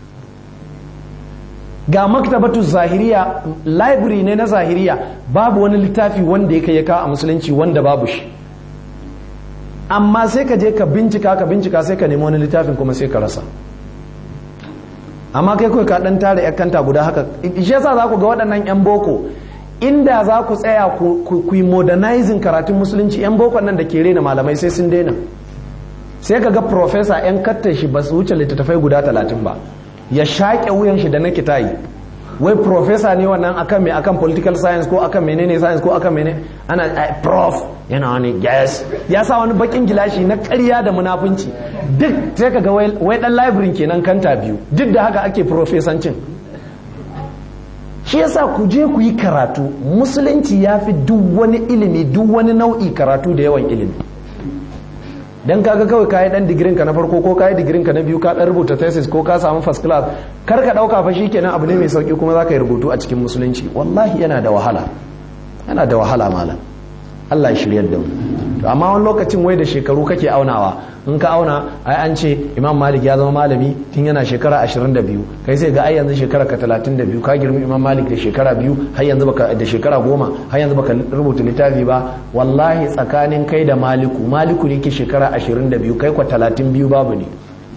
ga maktabatu zahiriya library ne na zahiriya babu wani littafi wanda ya kai ya kawo a musulunci wanda babu shi amma sai ka je ka bincika ka bincika sai ka nemi wani littafin kuma sai ka rasa amma kai kawai ka dan tare yan kanta guda haka shi yasa za ku ga waɗannan yan boko inda za ku tsaya ku yi modernizing karatun musulunci yan boko nan da ke rena malamai sai sun daina sai ka ga professor yan kattar shi ba su wuce littattafai guda talatin ba ya shaƙe wuyan shi da na kitayi wai professor ne wannan akan mai akan political science ko akan menene science ko akan menene ana prof yana wani yes ya sa wani bakin gilashi na ƙarya da munafunci duk sai ka ga wai dan library kenan kanta biyu duk da haka ake profesancin shi yasa ku je ku yi karatu musulunci ya fi duk wani ilimi duk wani nau'i karatu da yawan ilimi dan kaga kawai kayi dan digirin ka na farko ko kayi digirin ka na biyu ka dan rubuta thesis ko ka samu first class kar ka dauka fa shikenan abu ne mai sauki kuma zaka yi rubutu a cikin musulunci wallahi yana da wahala yana da wahala malam Allah ya shiryar da mu amma wani lokacin wai da shekaru kake aunawa in ka auna ai an ce Imam Malik ya zama malami tun yana shekara 22 kai sai ga ai yanzu shekara ka 32 ka girmi Imam Malik da shekara biyu har yanzu baka da shekara goma har yanzu baka rubuta littafi ba wallahi tsakanin kai da Maliku Maliku ne ke shekara 22 kai kwa 32 babu ne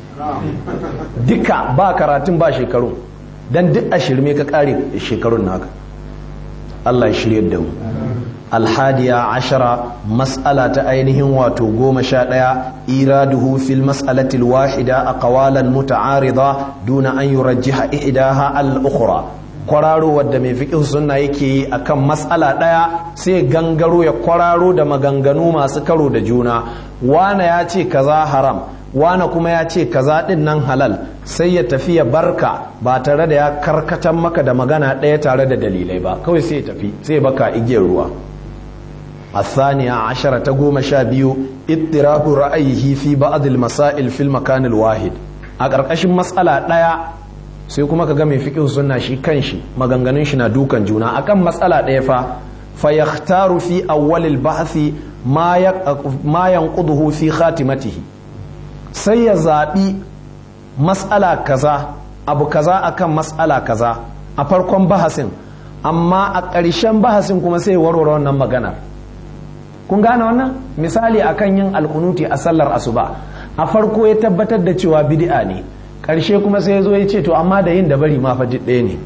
duka ba karatun ba shekaru dan duk a shirme ka kare shekarun naka Allah ya shirye da mu alhadiya ashara mas'ala ta ainihin wato goma sha ɗaya iraduhu fil mas'alatil wahida a kawalan muta'arida duna an yurajjiha ihdaha al-ukhra kwararo wadda mai fiqh sunna yake yi akan mas'ala ɗaya sai gangaro ya kwararo da maganganu masu karo da juna wana ya ce kaza haram wana kuma ya ce kaza din nan halal sai ya tafi ya barka ba tare da ya karkatan maka da magana ɗaya tare da dalilai ba kawai sai ya tafi sai baka igiyar ruwa الثانية عشرة تقوم شابيو اضطراب رأيه في بعض المسائل في المكان الواحد أقرقش مسألة لا sai kuma ka ga mai fiqh sunna shi kanshi maganganun shi na dukan juna akan matsala ɗaya fa fa yakhtaru fi awwal al-bahthi ma ma yanquduhu fi khatimatihi sai ya zabi mas'ala kaza abu kaza akan mas'ala kaza a farkon bahasin amma a ƙarshen bahasin kuma sai warware wannan maganar kun gane wannan misali akan yin alkunuti a sallar asuba a farko ya tabbatar da cewa bid'a ne karshe kuma sai ya zo ya ce to amma da yin da bari ma fa ɗaya ne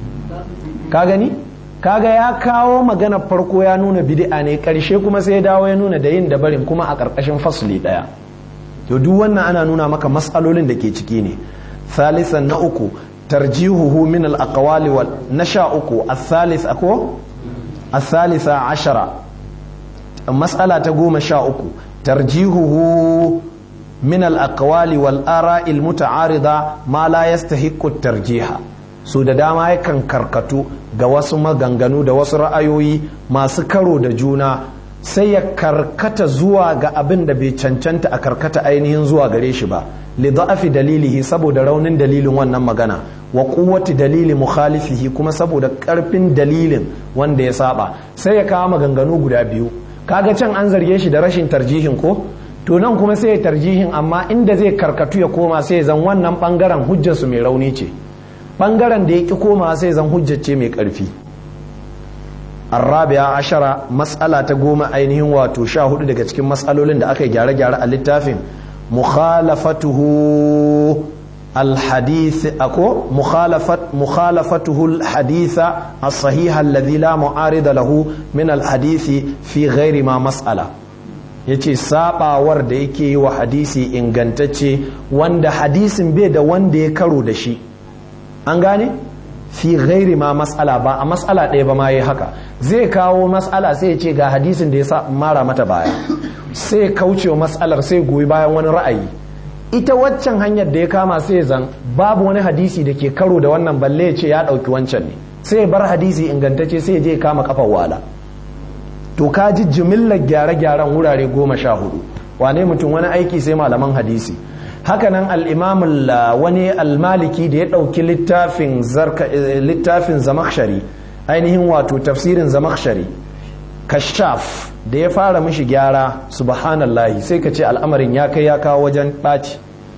ka gani kaga ya kawo magana farko ya nuna bid'a ne karshe kuma sai ya dawo ya nuna da yin da barin kuma a karkashin fasli ɗaya to duk wannan ana nuna maka matsalolin da ke ciki ne thalisan na uku tarjihuhu min al-aqwali wal nasha uku al-thalith ako al-thalitha ashara mas'ala ta goma sha uku tarjihuhu min al-aqwali wal ara'i al-muta'arida ma la yastahiqqu tarjiha su da dama yakan karkatu ga wasu maganganu da wasu ra'ayoyi masu karo da juna sai ya karkata zuwa ga abin da bai cancanta a karkata ainihin zuwa gare shi ba li da'afi dalilihi saboda raunin dalilin wannan magana wa quwwati dalili mukhalifihi kuma saboda karfin dalilin wanda ya saba sai ya kawo maganganu guda biyu kaga can an zarge shi da rashin tarjihin ko to nan kuma sai ya tarjihin amma inda zai karkatu ya koma sai zan wannan bangaren hujjarsu mai rauni ce bangaren da ya ki koma sai zan hujjace mai karfi arrabiya ashara matsala ta goma ainihin wato sha hudu daga cikin matsalolin da aka yi gyare-gyare a littafin mukhalafatuhu الحديث أكو مخالفة مخالفته الحديث الصحيح الذي لا معارض له من الحديث في غير ما مسألة yace sabawar da yake yi wa hadisi ingantacce wanda hadisin bai da wanda ya karo da shi an gane fi ghairi ma mas'ala ba a mas'ala ɗaya ba ma yi haka zai kawo mas'ala sai ya ce ga hadisin da ya sa mara mata baya sai kaucewa mas'alar sai goyi bayan wani ra'ayi ita waccan hanyar da ya kama sai zan babu wani hadisi da ke karo da wannan balle ya ce ya ɗauki wancan ne sai bar hadisi ingantacce sai ya je kama kafar wala to ka ji jimillar gyare-gyaren wurare goma sha hudu wane mutum wani aiki sai malaman hadisi hakanan al'imam wani almaliki da ya ɗauki littafin littafin zamakshari ainihin wato tafsirin zamakshari kashaf da ya fara mishi gyara subhanallahi sai ka ce al'amarin ya kai ya kawo wajen ɓaci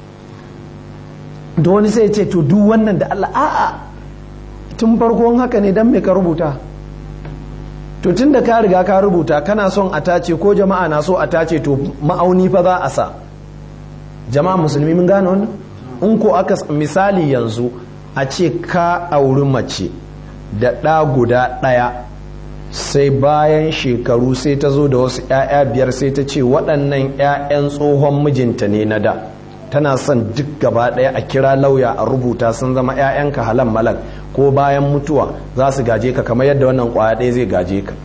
da wani sai ce to duk wannan da Allah a'a tun farkon haka ne don me ka rubuta to tun da ka riga ka rubuta kana son a tace ko jama'a na so a tace to ma'auni fa za a sa jama'a musulmi mun gane wannan in ko aka misali yanzu a ce ka auri mace da ɗa guda ɗaya sai bayan shekaru sai ta zo da wasu 'ya'ya biyar sai ta ce waɗannan 'ya'yan tsohon mijinta ne na da tana son duk gaba ɗaya a kira lauya a rubuta sun zama 'ya'yanka halan malak ko bayan mutuwa za su gaje ka kamar yadda wannan kwaya ɗaya zai gaje ka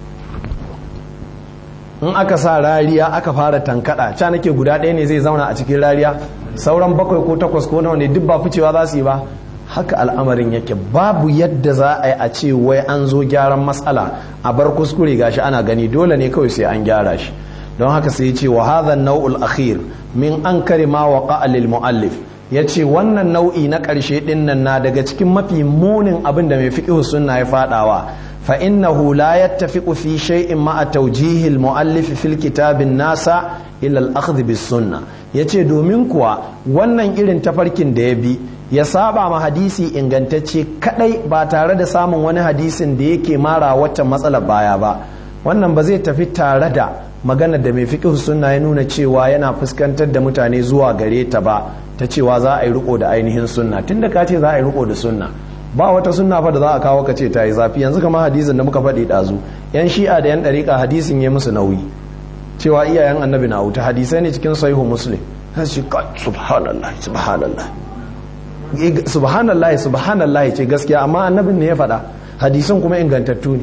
in aka sa rariya aka fara tankada ca nake guda ɗaya ne zai zauna a cikin rariya sauran bakwai ko takwas ko nawa ne duk ba ficewa za su yi ba haka al'amarin yake babu yadda za a yi a ce wai an zo gyaran matsala a bar kuskure gashi ana gani dole ne kawai sai an gyara shi don haka sai ce wa hadha nau'ul akhir min ankari ma waqa lil muallif yace wannan nau'i na karshe din nan na daga cikin mafi munin abin da mai fiqh sunna ya fadawa fa innahu la yattafiqu fi shay'in ma tawjih al muallif fil kitab nasa ila al akhdh bis sunnah yace domin kuwa wannan irin tafarkin da ya bi ya saba ma hadisi ingantacce kadai ba tare da samun wani hadisin da yake mara wacce matsalar baya ba wannan ba zai tafi tare da magana da mai fiqh sunna ya nuna cewa yana fuskantar da mutane zuwa gare ta ba ta cewa za a yi riko da ainihin sunna tunda ka ce za a yi riko da sunna ba wata sunna fa da za a kawo ka ce ta yi zafi yanzu kamar hadisin da muka faɗi ɗazu yan shi'a da yan ɗariƙa hadisin ya musu nauyi cewa iyayen annabi na wuta hadisai ne cikin sahihu muslim sai shi subhanallah subhanallah subhanallah subhanallah ce gaskiya amma annabin ne ya faɗa hadisan kuma ingantattu ne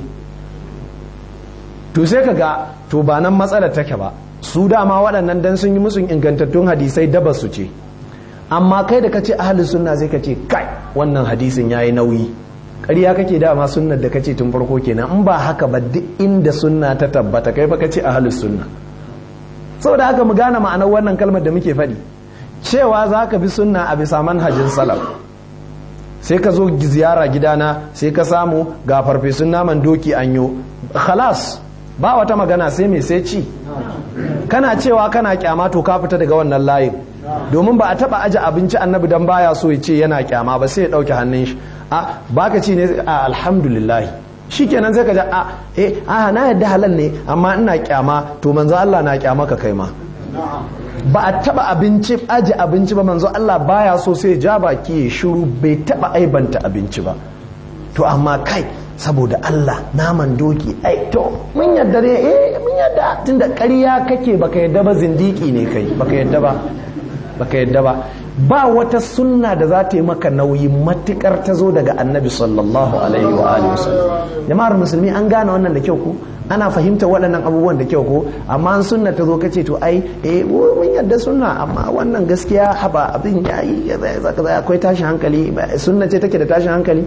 to sai kaga to ba nan matsalar take ba su dama waɗannan dan sun yi musu ingantattun hadisai daba su ce amma kai da kace ahlus sunna sai kace kai wannan hadisin yayi nauyi ƙarya kake dama sunnar da kace tun farko kenan in ba haka ba duk inda sunna ta tabbata kai fa kace ahlus sunna saboda haka mu gane ma'anar wannan kalmar da muke faɗi cewa za ka bi sunna a bisa manhajin salaf sai ka zo ziyara gidana sai ka samu ga farfesun naman doki anyo khalas ba wata magana sai mai sai ci kana cewa kana kyama to ka fita daga wannan layin domin ba a taba aje abinci annabi dan baya so ya ce yana kyama ba sai ya dauke hannun shi a baka ci ne a alhamdulillah shikenan sai ka ji a eh a na yadda halal ne amma ina kyama to manzo Allah na kyama ka kai ma ba a taba abinci aji abinci ba manzo Allah baya so sai ja baki ya shiru bai taba aibanta abinci ba to amma kai saboda Allah naman doki ai to mun yadda ne eh mun yadda tunda ƙarya kake baka yadda ba zindiki ne kai baka yadda ba baka yadda ba ba wata sunna da za ta yi maka nauyi matukar ta zo daga annabi sallallahu alaihi wa alihi wasallam jama'ar musulmi an gane wannan da kyau ko ana fahimta waɗannan abubuwan da kyau ko amma an sunna ta zo kace to ai eh mun yadda sunna amma wannan gaskiya haba abin yayi zaka zai akwai tashin hankali sunna ce take da tashin hankali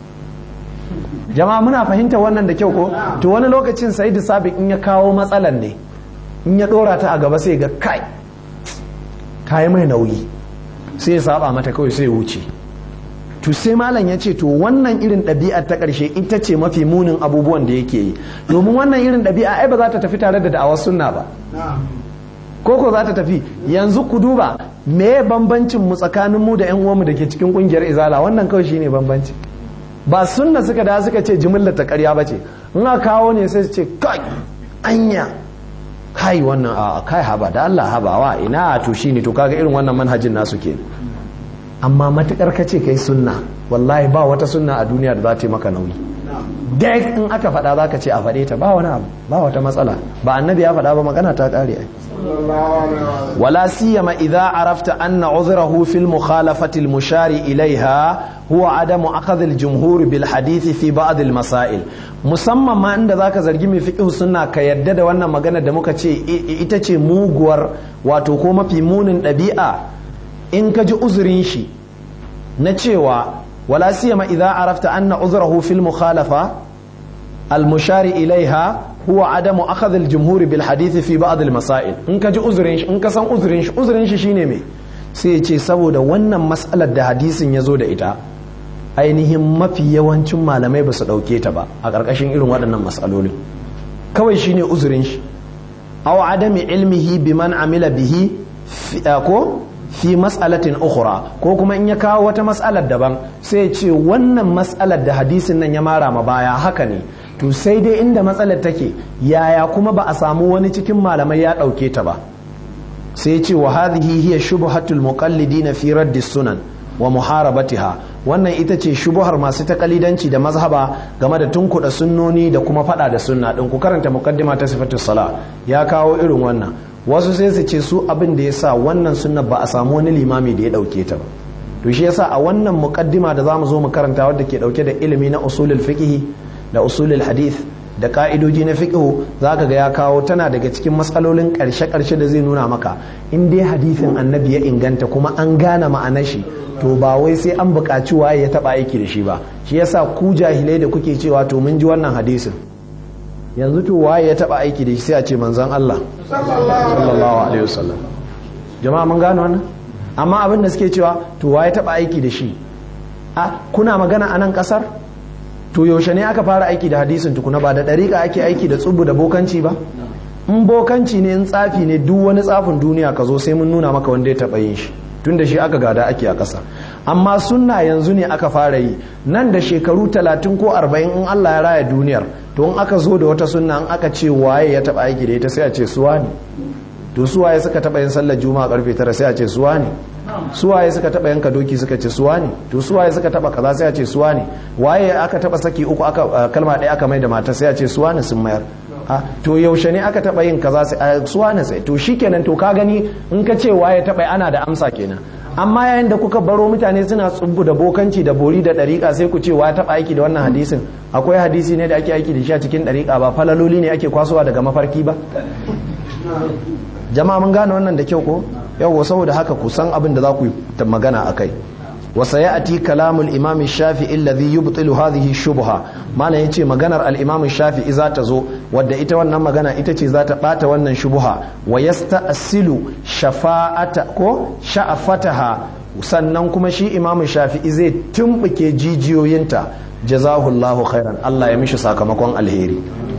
jama'a muna fahimta wannan da kyau ko to wani lokacin sai da sabiq in ya kawo matsalan ne in ya dora ta a gaba sai ga kai ta yi mai nauyi sai ya saba mata kawai sai ya wuce to sai malam ya ce to wannan irin ɗabi'ar ta ƙarshe ita ce mafi munin abubuwan da yake yi domin wannan irin ɗabi'a ai ba za ta tafi tare da da'awar sunna ba ko ko za ta tafi yanzu ku duba me bambancin mu tsakanin mu da yan uwanmu da ke cikin kungiyar izala wannan kawai shine bambanci ba sunna suka da suka ce jimillar ta ƙarya ba ce in aka kawo ne sai su ce kai anya kai wannan a kai haba da Allah haba wa ina to shine to kaga irin wannan manhajin nasu ke amma matukar kace kai sunna wallahi ba wata sunna a duniya da za ta yi maka nauyi dai in aka faɗa za ka ce a faɗe ta ba wani abu ba wata matsala ba annabi ya faɗa ba magana ta ƙare ai ولا سيما إذا عرفت أن عذره في المخالفة المشار إليها هو عدم أخذ الجمهور بالحديث في بعض المسائل musamman ma inda zaka zargi mai fiqh sunna ka yadda da wannan magana da muka ce ita ce muguwar wato ko mafi munin ɗabi'a in ka ji uzurin shi na cewa wala siyama idza arafta anna uzrahu fil mukhalafa al mushari ilaiha huwa adamu akhadh al-jumhur bil hadith fi ba'd al-masail in ka ji uzurin shi in ka san uzurin shi uzurin shi shine me sai ya ce saboda wannan mas'alar da hadisin ya zo da ita ainihin mafi yawancin malamai ba su dauke ta ba a ƙarƙashin irin waɗannan mas'alolin kawai shine uzurin shi aw adami ilmihi biman amila bihi ko fi mas'alatin ukhra ko kuma in ya kawo wata mas'alar daban sai ya ce wannan mas'alar da hadisin nan ya mara ma baya haka ne to sai dai inda matsalar take yaya kuma ba a samu wani cikin malamai ya ɗauke ta ba sai ce wa hadhihi hiya shubhatul muqallidin fi radd sunan wa muharabatiha wannan ita ce shubuhar masu takalidanci da mazhaba game da tunkuɗa sunnoni da kuma fada da sunna din ku karanta muqaddima ta sifatus sala ya kawo irin wannan wasu sai su ce su abin da yasa wannan sunna ba a samu wani limami da ya ɗauke ta ba to shi yasa a wannan muqaddima da zamu zo mu karanta wadda ke dauke da ilimi na usulul fiqh da usulul hadith da ka'idoji na fiqh zaka ga ya kawo tana daga cikin matsalolin karshe-karshe da zai nuna maka in dai hadisin annabi ya inganta kuma an gane ma'anar shi to ba wai sai an buƙaci waye ya taba aiki da shi ba shi yasa ku jahilai da kuke cewa to mun ji wannan hadisin yanzu to waye ya taba aiki da shi sai a ce manzon Allah sallallahu alaihi wasallam jama'a mun gane wannan amma abin da suke cewa to waye taba aiki da shi a kuna magana a nan kasar to yaushe ne aka fara aiki da hadisin tukuna ba da ɗariƙa ake aiki da tsubu da bokanci ba in bokanci ne in tsafi ne duk wani tsafin duniya ka zo sai mun nuna maka wanda ya taɓa yin shi tun da shi aka gada ake a ƙasa amma sunna yanzu ne aka fara yi nan da shekaru talatin ko arba'in in Allah ya raya duniyar to in aka zo da wata sunna in aka ce waye ya taɓa aiki da ita sai a ce suwa ne to suwaye suka taɓa yin sallar juma'a karfe tara sai a ce suwa ne suwaye suka taba yanka doki suka ce suwa ne to suwaye suka taba kaza sai a ce suwa ne waye aka taba saki uku aka kalma ɗaya aka mai da mata sai a ce suwa ne sun mayar ha to yaushe ne aka taba yin kaza sai suwa ne sai to shikenan to ka gani in ka ce waye taba ana da amsa kenan amma yayin da kuka baro mutane suna tsubbu da bokanci da bori da ɗariƙa sai ku ce wa taɓa aiki da wannan hadisin akwai hadisi ne da ake aiki da shi a cikin ɗariƙa ba falaloli ne ake kwasowa daga mafarki ba jama'a mun gane wannan da kyau ko yau saboda haka ku san abin da za ku yi magana a kai وسيأتي كلام الإمام الشافعي الذي يبطل هذه الشبهة ما لا ينتي مغانا الإمام الشافعي إذا تزو ودى إتا وانا مغانا إتا إذا تبات وانا شبهة ويستأصل شفاعة كو شأفتها sannan kuma shi imam shafi'i zai tumbuke jijiyoyinta jazahullahu khairan Allah ya mishi sakamakon alheri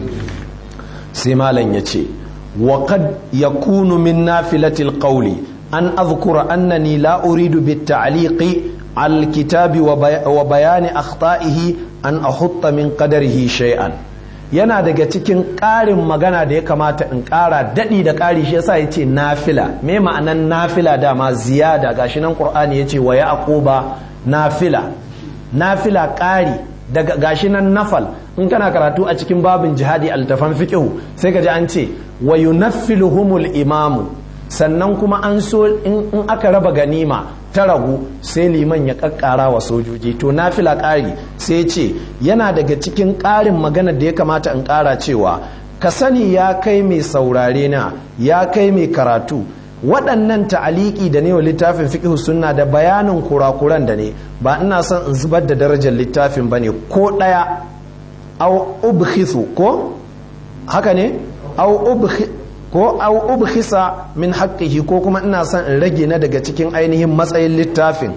sai malam ya ce wa qad yakunu min nafilatil qawli an azkura annani la uridu bit ta'liqi alkitabi wa bayani akhta'ihi an ahutta min qadarihi shay'an yana daga cikin ƙarin magana da ya kamata in ƙara daɗi da ƙari shi yasa yace nafila me ma'anan nafila dama ziyada gashi nan qur'ani yace wa yaquba nafila nafila ƙari daga gashi nan nafal in kana karatu a cikin babin jihadi altafan fiqh sai ka ji an ce wa yunaffiluhumul imamu sannan kuma an so in aka raba ganima ta ragu sai liman ya kakkara wa sojoji to nafila ƙari sai ce yana daga cikin ƙarin maganar da ya kamata in ƙara cewa ka sani ya kai mai saurare na ya kai mai karatu waɗannan ta'aliki da ne wa littafin fiqh sunna da bayanin kurakuran da ne ba ina son in zubar da darajar littafin bane ko ɗaya au ubkhisu ko haka ne au ko au ubkhisa min haqqihi ko kuma ina son in rage na daga cikin ainihin matsayin littafin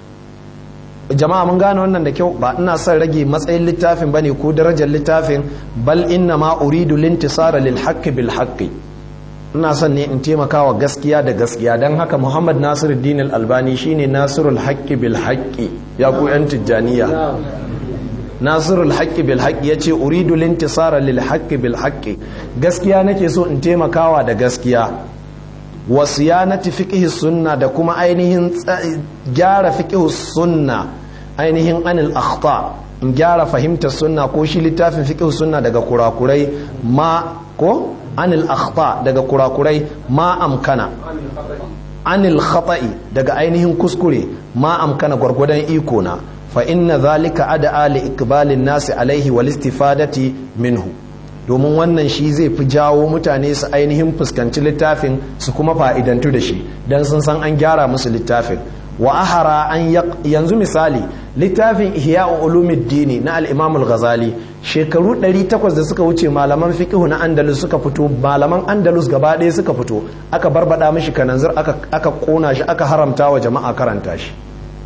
jama'a mun gane wannan da kyau ba ina son rage matsayin littafin bane ko darajar littafin bal inna ma uridu lintisara lil haqqi bil haqqi ina son ne in taimaka wa gaskiya da gaskiya don haka muhammad nasiruddin al-albani shine nasirul haqqi bil haqqi ya ku yan tijjaniya nasirul haqqi bil haqqi yace uridu lintisara lil haqqi bil haqqi gaskiya nake so in taimakawa da gaskiya wa siyanati fiqhi sunna da kuma ainihin gyara fiqhi sunna ainihin anil akhta in gyara fahimtar sunna ko shi littafin fiqhi sunna daga kurakurai ma ko anil akhta daga kurakurai ma amkana anil khata'i daga ainihin kuskure ma amkana gwargwadon iko na fa inna zalika ad'a li ikbalin nasi alaihi wal istifadati minhu domin wannan shi zai fi jawo mutane su ainihin fuskanci littafin su kuma fa'idantu da shi dan sun san an gyara musu littafin wa ahara an yanzu misali littafin ihya ulumuddini na al-imam al-ghazali shekaru 800 da suka wuce malaman fiqh na andalus suka fito malaman andalus gaba ɗaya suka fito aka barbada mishi kananzir aka aka kona shi aka haramta wa jama'a karanta shi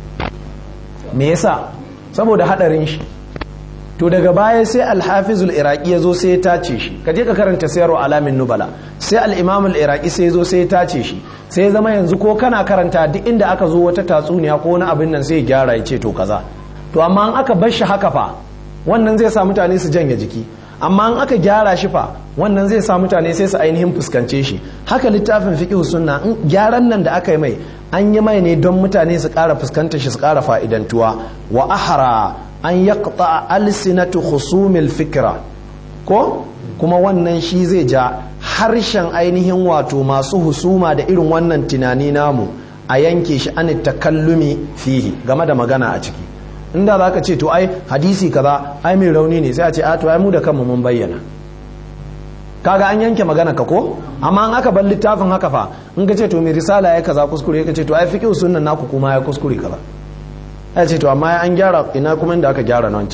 me yasa saboda hadarin shi to daga baya sai al-hafizul iraqi ya zo sai ya tace shi ka je ka karanta sayarwa alamin nubala sai al-imam al-iraqi sai ya zo sai ya tace shi sai ya zama yanzu ko kana karanta duk inda aka zo wata tatsuniya ko wani abin nan sai ya gyara ya ce to kaza to amma an aka bar shi haka fa wannan zai sa mutane su janye jiki amma an aka gyara shi fa wannan zai sa mutane sai su ainihin fuskance shi haka littafin fiqh sunna in gyaran nan da aka yi mai an yi mai ne don mutane su ƙara fuskanta shi su ƙara fa'idantuwa wa ahara an yaqta alsinatu khusumil fikra ko kuma wannan shi zai ja harshen ainihin wato masu husuma da irin wannan tunani namu a yanke shi an takallumi fihi game da magana a ciki inda za ka ce to ai hadisi kaza ai mai rauni ne sai a ce a to ai mu da kanmu mun bayyana kaga an yanke magana ka ko amma an aka bar littafin haka fa in ka ce to mai risala ya kaza kuskure ka ce to ai fiqh sunnan naku kuma ya kuskure kaza ya ce to amma an gyara ina kuma inda aka gyara nan can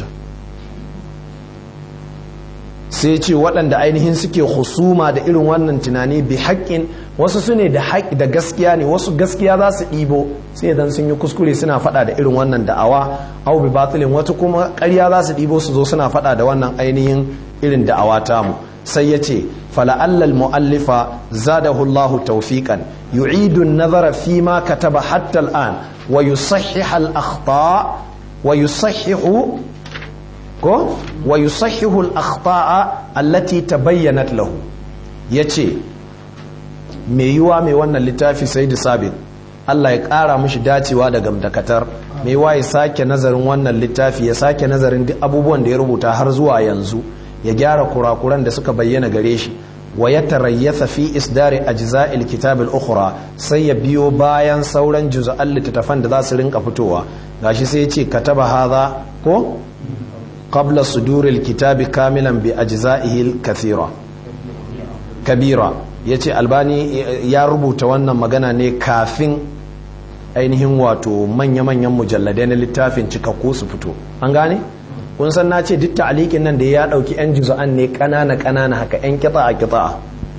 sai ce waɗanda ainihin suke husuma da irin wannan tunani bi haƙƙin wasu su ne da da gaskiya ne wasu gaskiya za su ɗibo sai idan sun yi kuskure suna faɗa da irin wannan da'awa au bi batilin wata kuma ƙarya za su ɗibo su zo suna faɗa da wannan ainihin irin da'awa tamu sai ya ce fala'allal mu'allifa zadahu Allah tawfiqan yu'idu an-nazara fi ma kataba hatta al-an wa yusahhihu al-akhta wa yusahhihu ko wa yusahhihu al-akhta'a allati tabayyanat lahu yace me yiwa mai wannan littafi sai da sabit Allah ya ƙara mishi dacewa da gamdakatar mai waye sake nazarin wannan littafi ya sake nazarin duk abubuwan da ya rubuta har zuwa yanzu ya gyara kurakuran da suka bayyana gare shi wa ya tarayyasa fi isdari ajza'il kitab al-ukhra sai ya biyo bayan sauran juz'an littattafan da za su rinka fitowa gashi sai ya ce kataba hadha ko qabla suduril kitabi kamilan bi ajza'ihi al-kathira kabira yace albani ya rubuta wannan magana ne kafin ainihin wato manya-manyan mujalladai na littafin cikakku su fito an gane kun san na ce duk ta'alikin nan da ya dauki yan juz'an ne kanana kanana haka yan kita a kita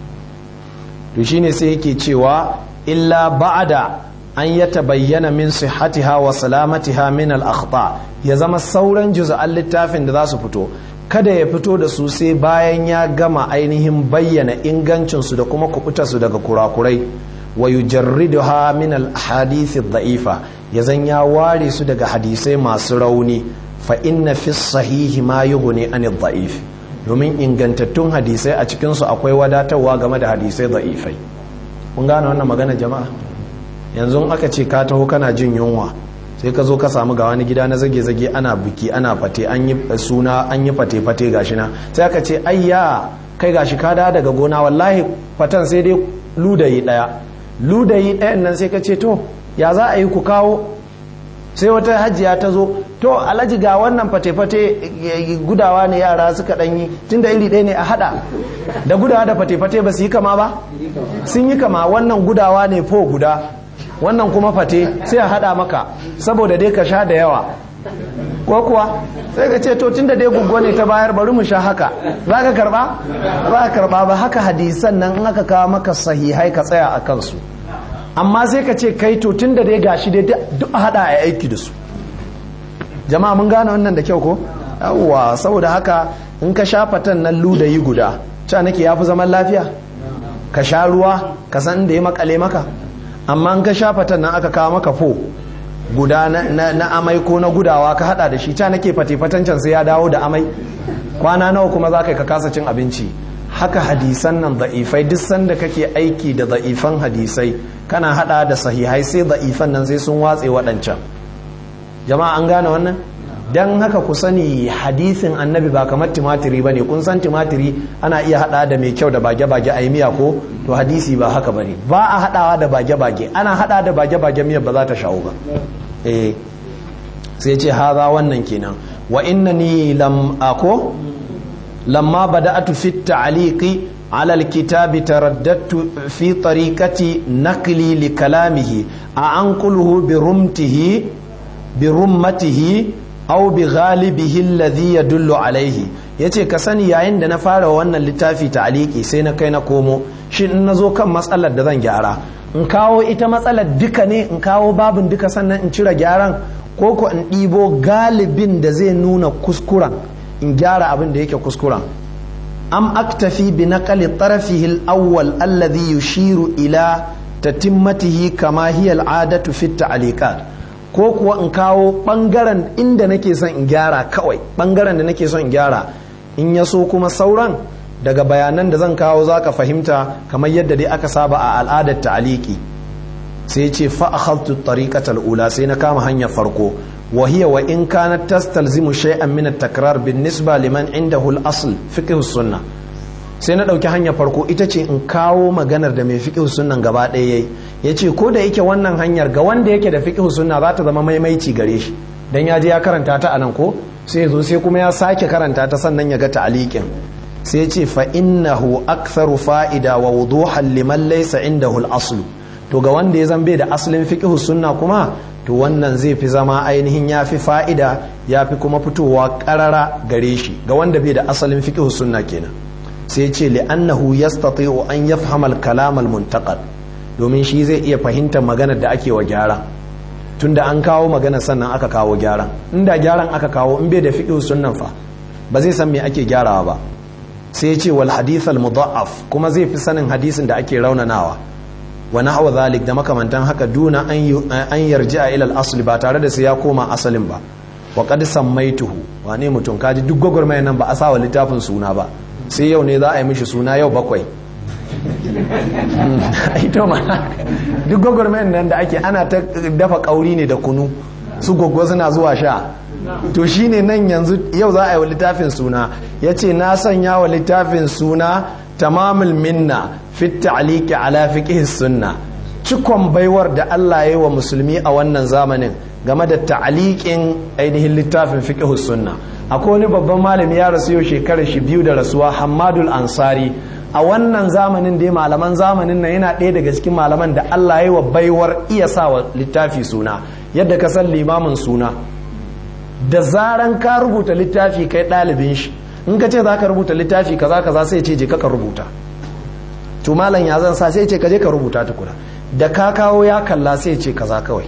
to shine sai yake cewa illa ba'da an ya tabayyana min sihhatiha wa salamatiha min al akhta ya zama sauran juz'an littafin da za su fito kada ya fito da su sai bayan ya gama ainihin bayyana ingancin su da kuma kubuta su daga kurakurai wa yujarriduha min al ahadith ad-da'ifa ya zan ya ware su daga hadisai masu rauni fa inna fi sahihi ma yughni an ad-da'if domin ingantattun hadisai a cikin su akwai wadatarwa game da hadisai da'ifai kun gane wannan magana jama'a yanzu aka ce ka taho kana jin yunwa sai ka zo ka samu ga wani gida na zage-zage ana biki ana fate an yi suna an yi fate-fate gashi na sai aka ce ayya kai gashi ka da daga gona wallahi fatan sai dai ludayi daya ludayi ɗayan nan sai ka ce to ya za a yi ku kawo sai wata hajjiya ta zo to alhaji ga wannan fate-fate gudawa ne yara suka ɗanyi tun da iri ɗaya ne a haɗa da gudawa da fate-fate ba su yi kama ba sun yi kama wannan gudawa ne fo guda wannan kuma fate sai a haɗa maka saboda dai ka sha da yawa ko kuwa sai ka ce to tun da dai guguwa ne ta bayar bari mu sha haka za ka karba za ka karba ba haka hadisan nan in aka kawo maka sahihai ka tsaya a kansu amma sai ka ce kai to tun da dai gashi dai duk a hada a aiki da su jama'a mun gane wannan da kyau ko yawwa saboda haka in ka sha fatan nan ludayi guda ca nake yafi zaman lafiya ka sha ruwa ka san inda ya makale maka amma in ka sha fatan nan aka kawo maka fo guda na, amai ko na gudawa ka hada da shi ca nake fate fatancan sai ya dawo da amai kwana nawa kuma za ka ka kasa cin abinci haka hadisan nan da'ifai duk sanda kake aiki da da'ifan hadisai kana hada da sahihai sai da'ifan nan sai sun watse waɗancan jama'a an gane wannan dan haka ku sani hadisin annabi ba kamar timatiri bane kun san timatiri ana iya hada da mai kyau da bage-bage a miya ko to hadisi ba haka bane ba a hadawa da bage-bage ana hada da bage-bage miyar ba za ta shawo ba eh sai ce haza wannan kenan wa innani lam ako لما بدأت في التعليق على الكتاب ترددت في طريقة نقلي لكلامه أعنقله برمته برمته أو بغالبه الذي يدل عليه yace ka sani yayin da na fara wannan littafi ta'aliki sai na kai na komo shi in na zo kan matsalar da zan gyara in kawo ita matsalar duka ne in kawo babin duka sannan in cire gyaran ko ko in ɗibo galibin da zai nuna kuskuren in gyara abin da yake kuskuren am aktafi bi naqali tarafihi al-awwal alladhi yushiru ila tatimmatihi kama hiya al-adatu fi ta'liqat ko kuwa in kawo bangaren inda nake son in gyara kawai bangaren da nake son in gyara in ya so kuma sauran daga bayanan da zan kawo zaka fahimta kamar yadda dai aka saba a al'adar ta'aliki sai ce fa akhadtu tariqata al-ula sai na kama hanyar farko وهي وإن كانت تستلزم شيئا من التكرار بالنسبة لمن عنده الأصل فقه السنة sai na ɗauki hanyar farko ita ce in kawo maganar da mai fiƙihu sunnan gaba ɗaya yayi ya ce ko da yake wannan hanyar ga wanda yake da fiƙihu sunna za ta zama maimaici gare shi dan ya je ya karanta ta anan ko sai zo sai kuma ya sake karanta ta sannan ya ga ta'aliqin sai ce fa innahu aktharu fa'ida wa wuduhan liman laysa indahu al-aslu to ga wanda ya zambe da asalin fiqhu sunna kuma to wannan zai fi zama ainihin ya fi fa'ida ya fi kuma fitowa ƙarara gare shi ga wanda bai da asalin fiqhu sunna kenan sai ce li'annahu yastati'u an yafhama al-kalam al-muntaqad domin shi zai iya fahimtar maganar da ake wa gyara tunda an kawo magana sannan aka kawo gyaran inda gyaran aka kawo in bai da fiqhu sunnan fa ba zai san me ake gyarawa ba sai ce wal hadith al-mudha'af kuma zai fi sanin hadisin da ake raunanawa wa nahwa zalik da makamantan haka duna an yarji'a ila al-asli ba tare da sai ya koma asalin ba wa qad sammaituhu wane mutum kaji duk gwagwarmayar nan ba a sawa littafin suna ba sai yau ne za a yi mishi suna yau bakwai ito ma duk gwagwarmayan nan da ake ana ta dafa kauri ne da kunu su gwagwa suna zuwa sha to shine nan yanzu yau za a yi wa littafin suna ya ce na sanya wa littafin suna tamamul minna fit ta'liqi ala fiqh sunna cikon baiwar da Allah ya yi wa musulmi a wannan zamanin game da ta'liqin ainihin littafin fiqh sunna akwai wani babban malami ya rasu yau shekarar shi biyu da rasuwa Hamadul Ansari a wannan zamanin da malaman zamanin nan yana ɗaya daga cikin malaman da Allah ya yi wa baiwar iya sa wa littafi suna yadda ka san limamin suna da zaran ka rubuta littafi kai ɗalibin shi in ka ce za ka rubuta littafi kaza kaza sai ce je ka rubuta to malam ya zan sa sai ce ka je ka rubuta tukuna da ka kawo ya kalla sai ce kaza kawai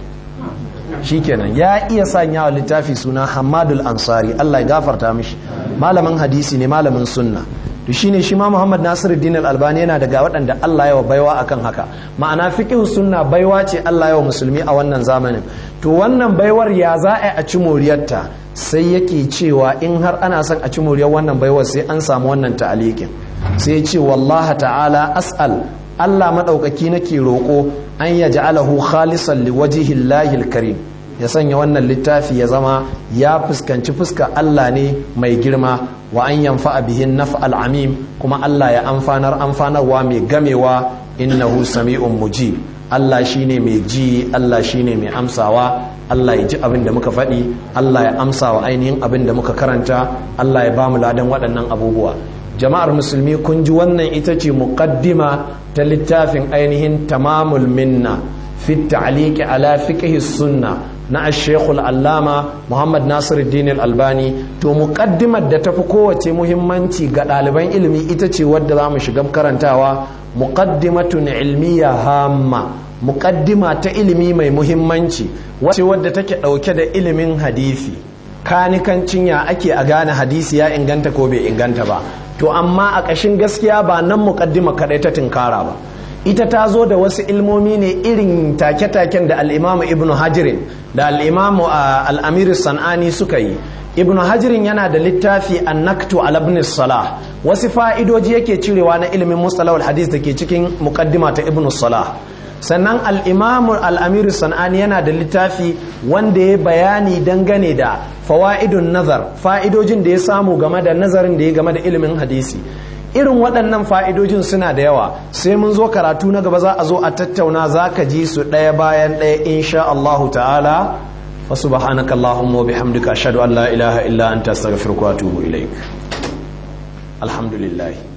shikenan ya iya sanya wa littafi suna Hamadul Ansari Allah ya gafarta mishi malamin hadisi ne malamin sunna to shine shi ma Muhammad Nasiruddin Al-Albani yana daga waɗanda Allah ya wa baiwa akan haka ma'ana fiqh sunna baiwa ce Allah ya wa musulmi a wannan zamanin to wannan baiwar ya za a ci moriyarta sai yake cewa in har ana son a ci moriyar wannan baiwar sai an samu wannan ta'alikin sai ya ce wallaha ta'ala as'al Allah madaukaki nake roko an yaj'alahu khalisan liwajhillahi al-karim ya sanya wannan littafi ya zama ya fuskanci fuska Allah ne mai girma wa an yanfa bihin naf'al amim kuma Allah ya amfanar amfanarwa mai gamewa innahu sami'un mujib Allah shine mai ji Allah shine mai amsawa Allah ya ji abin da muka faɗi Allah ya amsa wa ainihin abin da muka karanta Allah ya bamu ladan waɗannan abubuwa jama'ar musulmi kun ji wannan ita ce muqaddima ta littafin ainihin tamamul minna fi ta'liqi ala fiqh sunna na ashekul allama muhammad nasiruddin albani to muƙaddimar da tafi kowace muhimmanci ga ɗaliban ilimi ita ce wadda za mu shiga karantawa muƙaddimatun ilmiya hamma muƙaddima ta ilimi mai muhimmanci wacce wadda take ɗauke da ilimin hadisi kanikancin ya ake a gane hadisi ya inganta ko bai inganta ba to amma a ƙashin gaskiya ba nan muƙaddima kaɗai ta tinkara ba ita ta zo da wasu ilmomi ne irin take-taken da al'imamu ibn hajirin da al'imamu al'amiru san'ani suka yi ibn hajirin yana da littafi annaktu al salah wasu fa'idoji yake cirewa na ilimin mustalawar hadis da ke cikin mukaddima ta ibn salah sannan al'imamu al'amiru san'ani yana da littafi wanda ya bayani dangane da fawa'idun nazar fa'idojin da ya samu game da nazarin da ya game da ilimin hadisi irin waɗannan fa'idojin suna da yawa sai mun zo karatu na gaba za a zo a tattauna za ka ji su ɗaya bayan ɗaya insha Allahu ta'ala fa subhanaka Allahumma wa bihamdika ashhadu an la ilaha illa anta astaghfiruka wa atubu ilaik alhamdulillah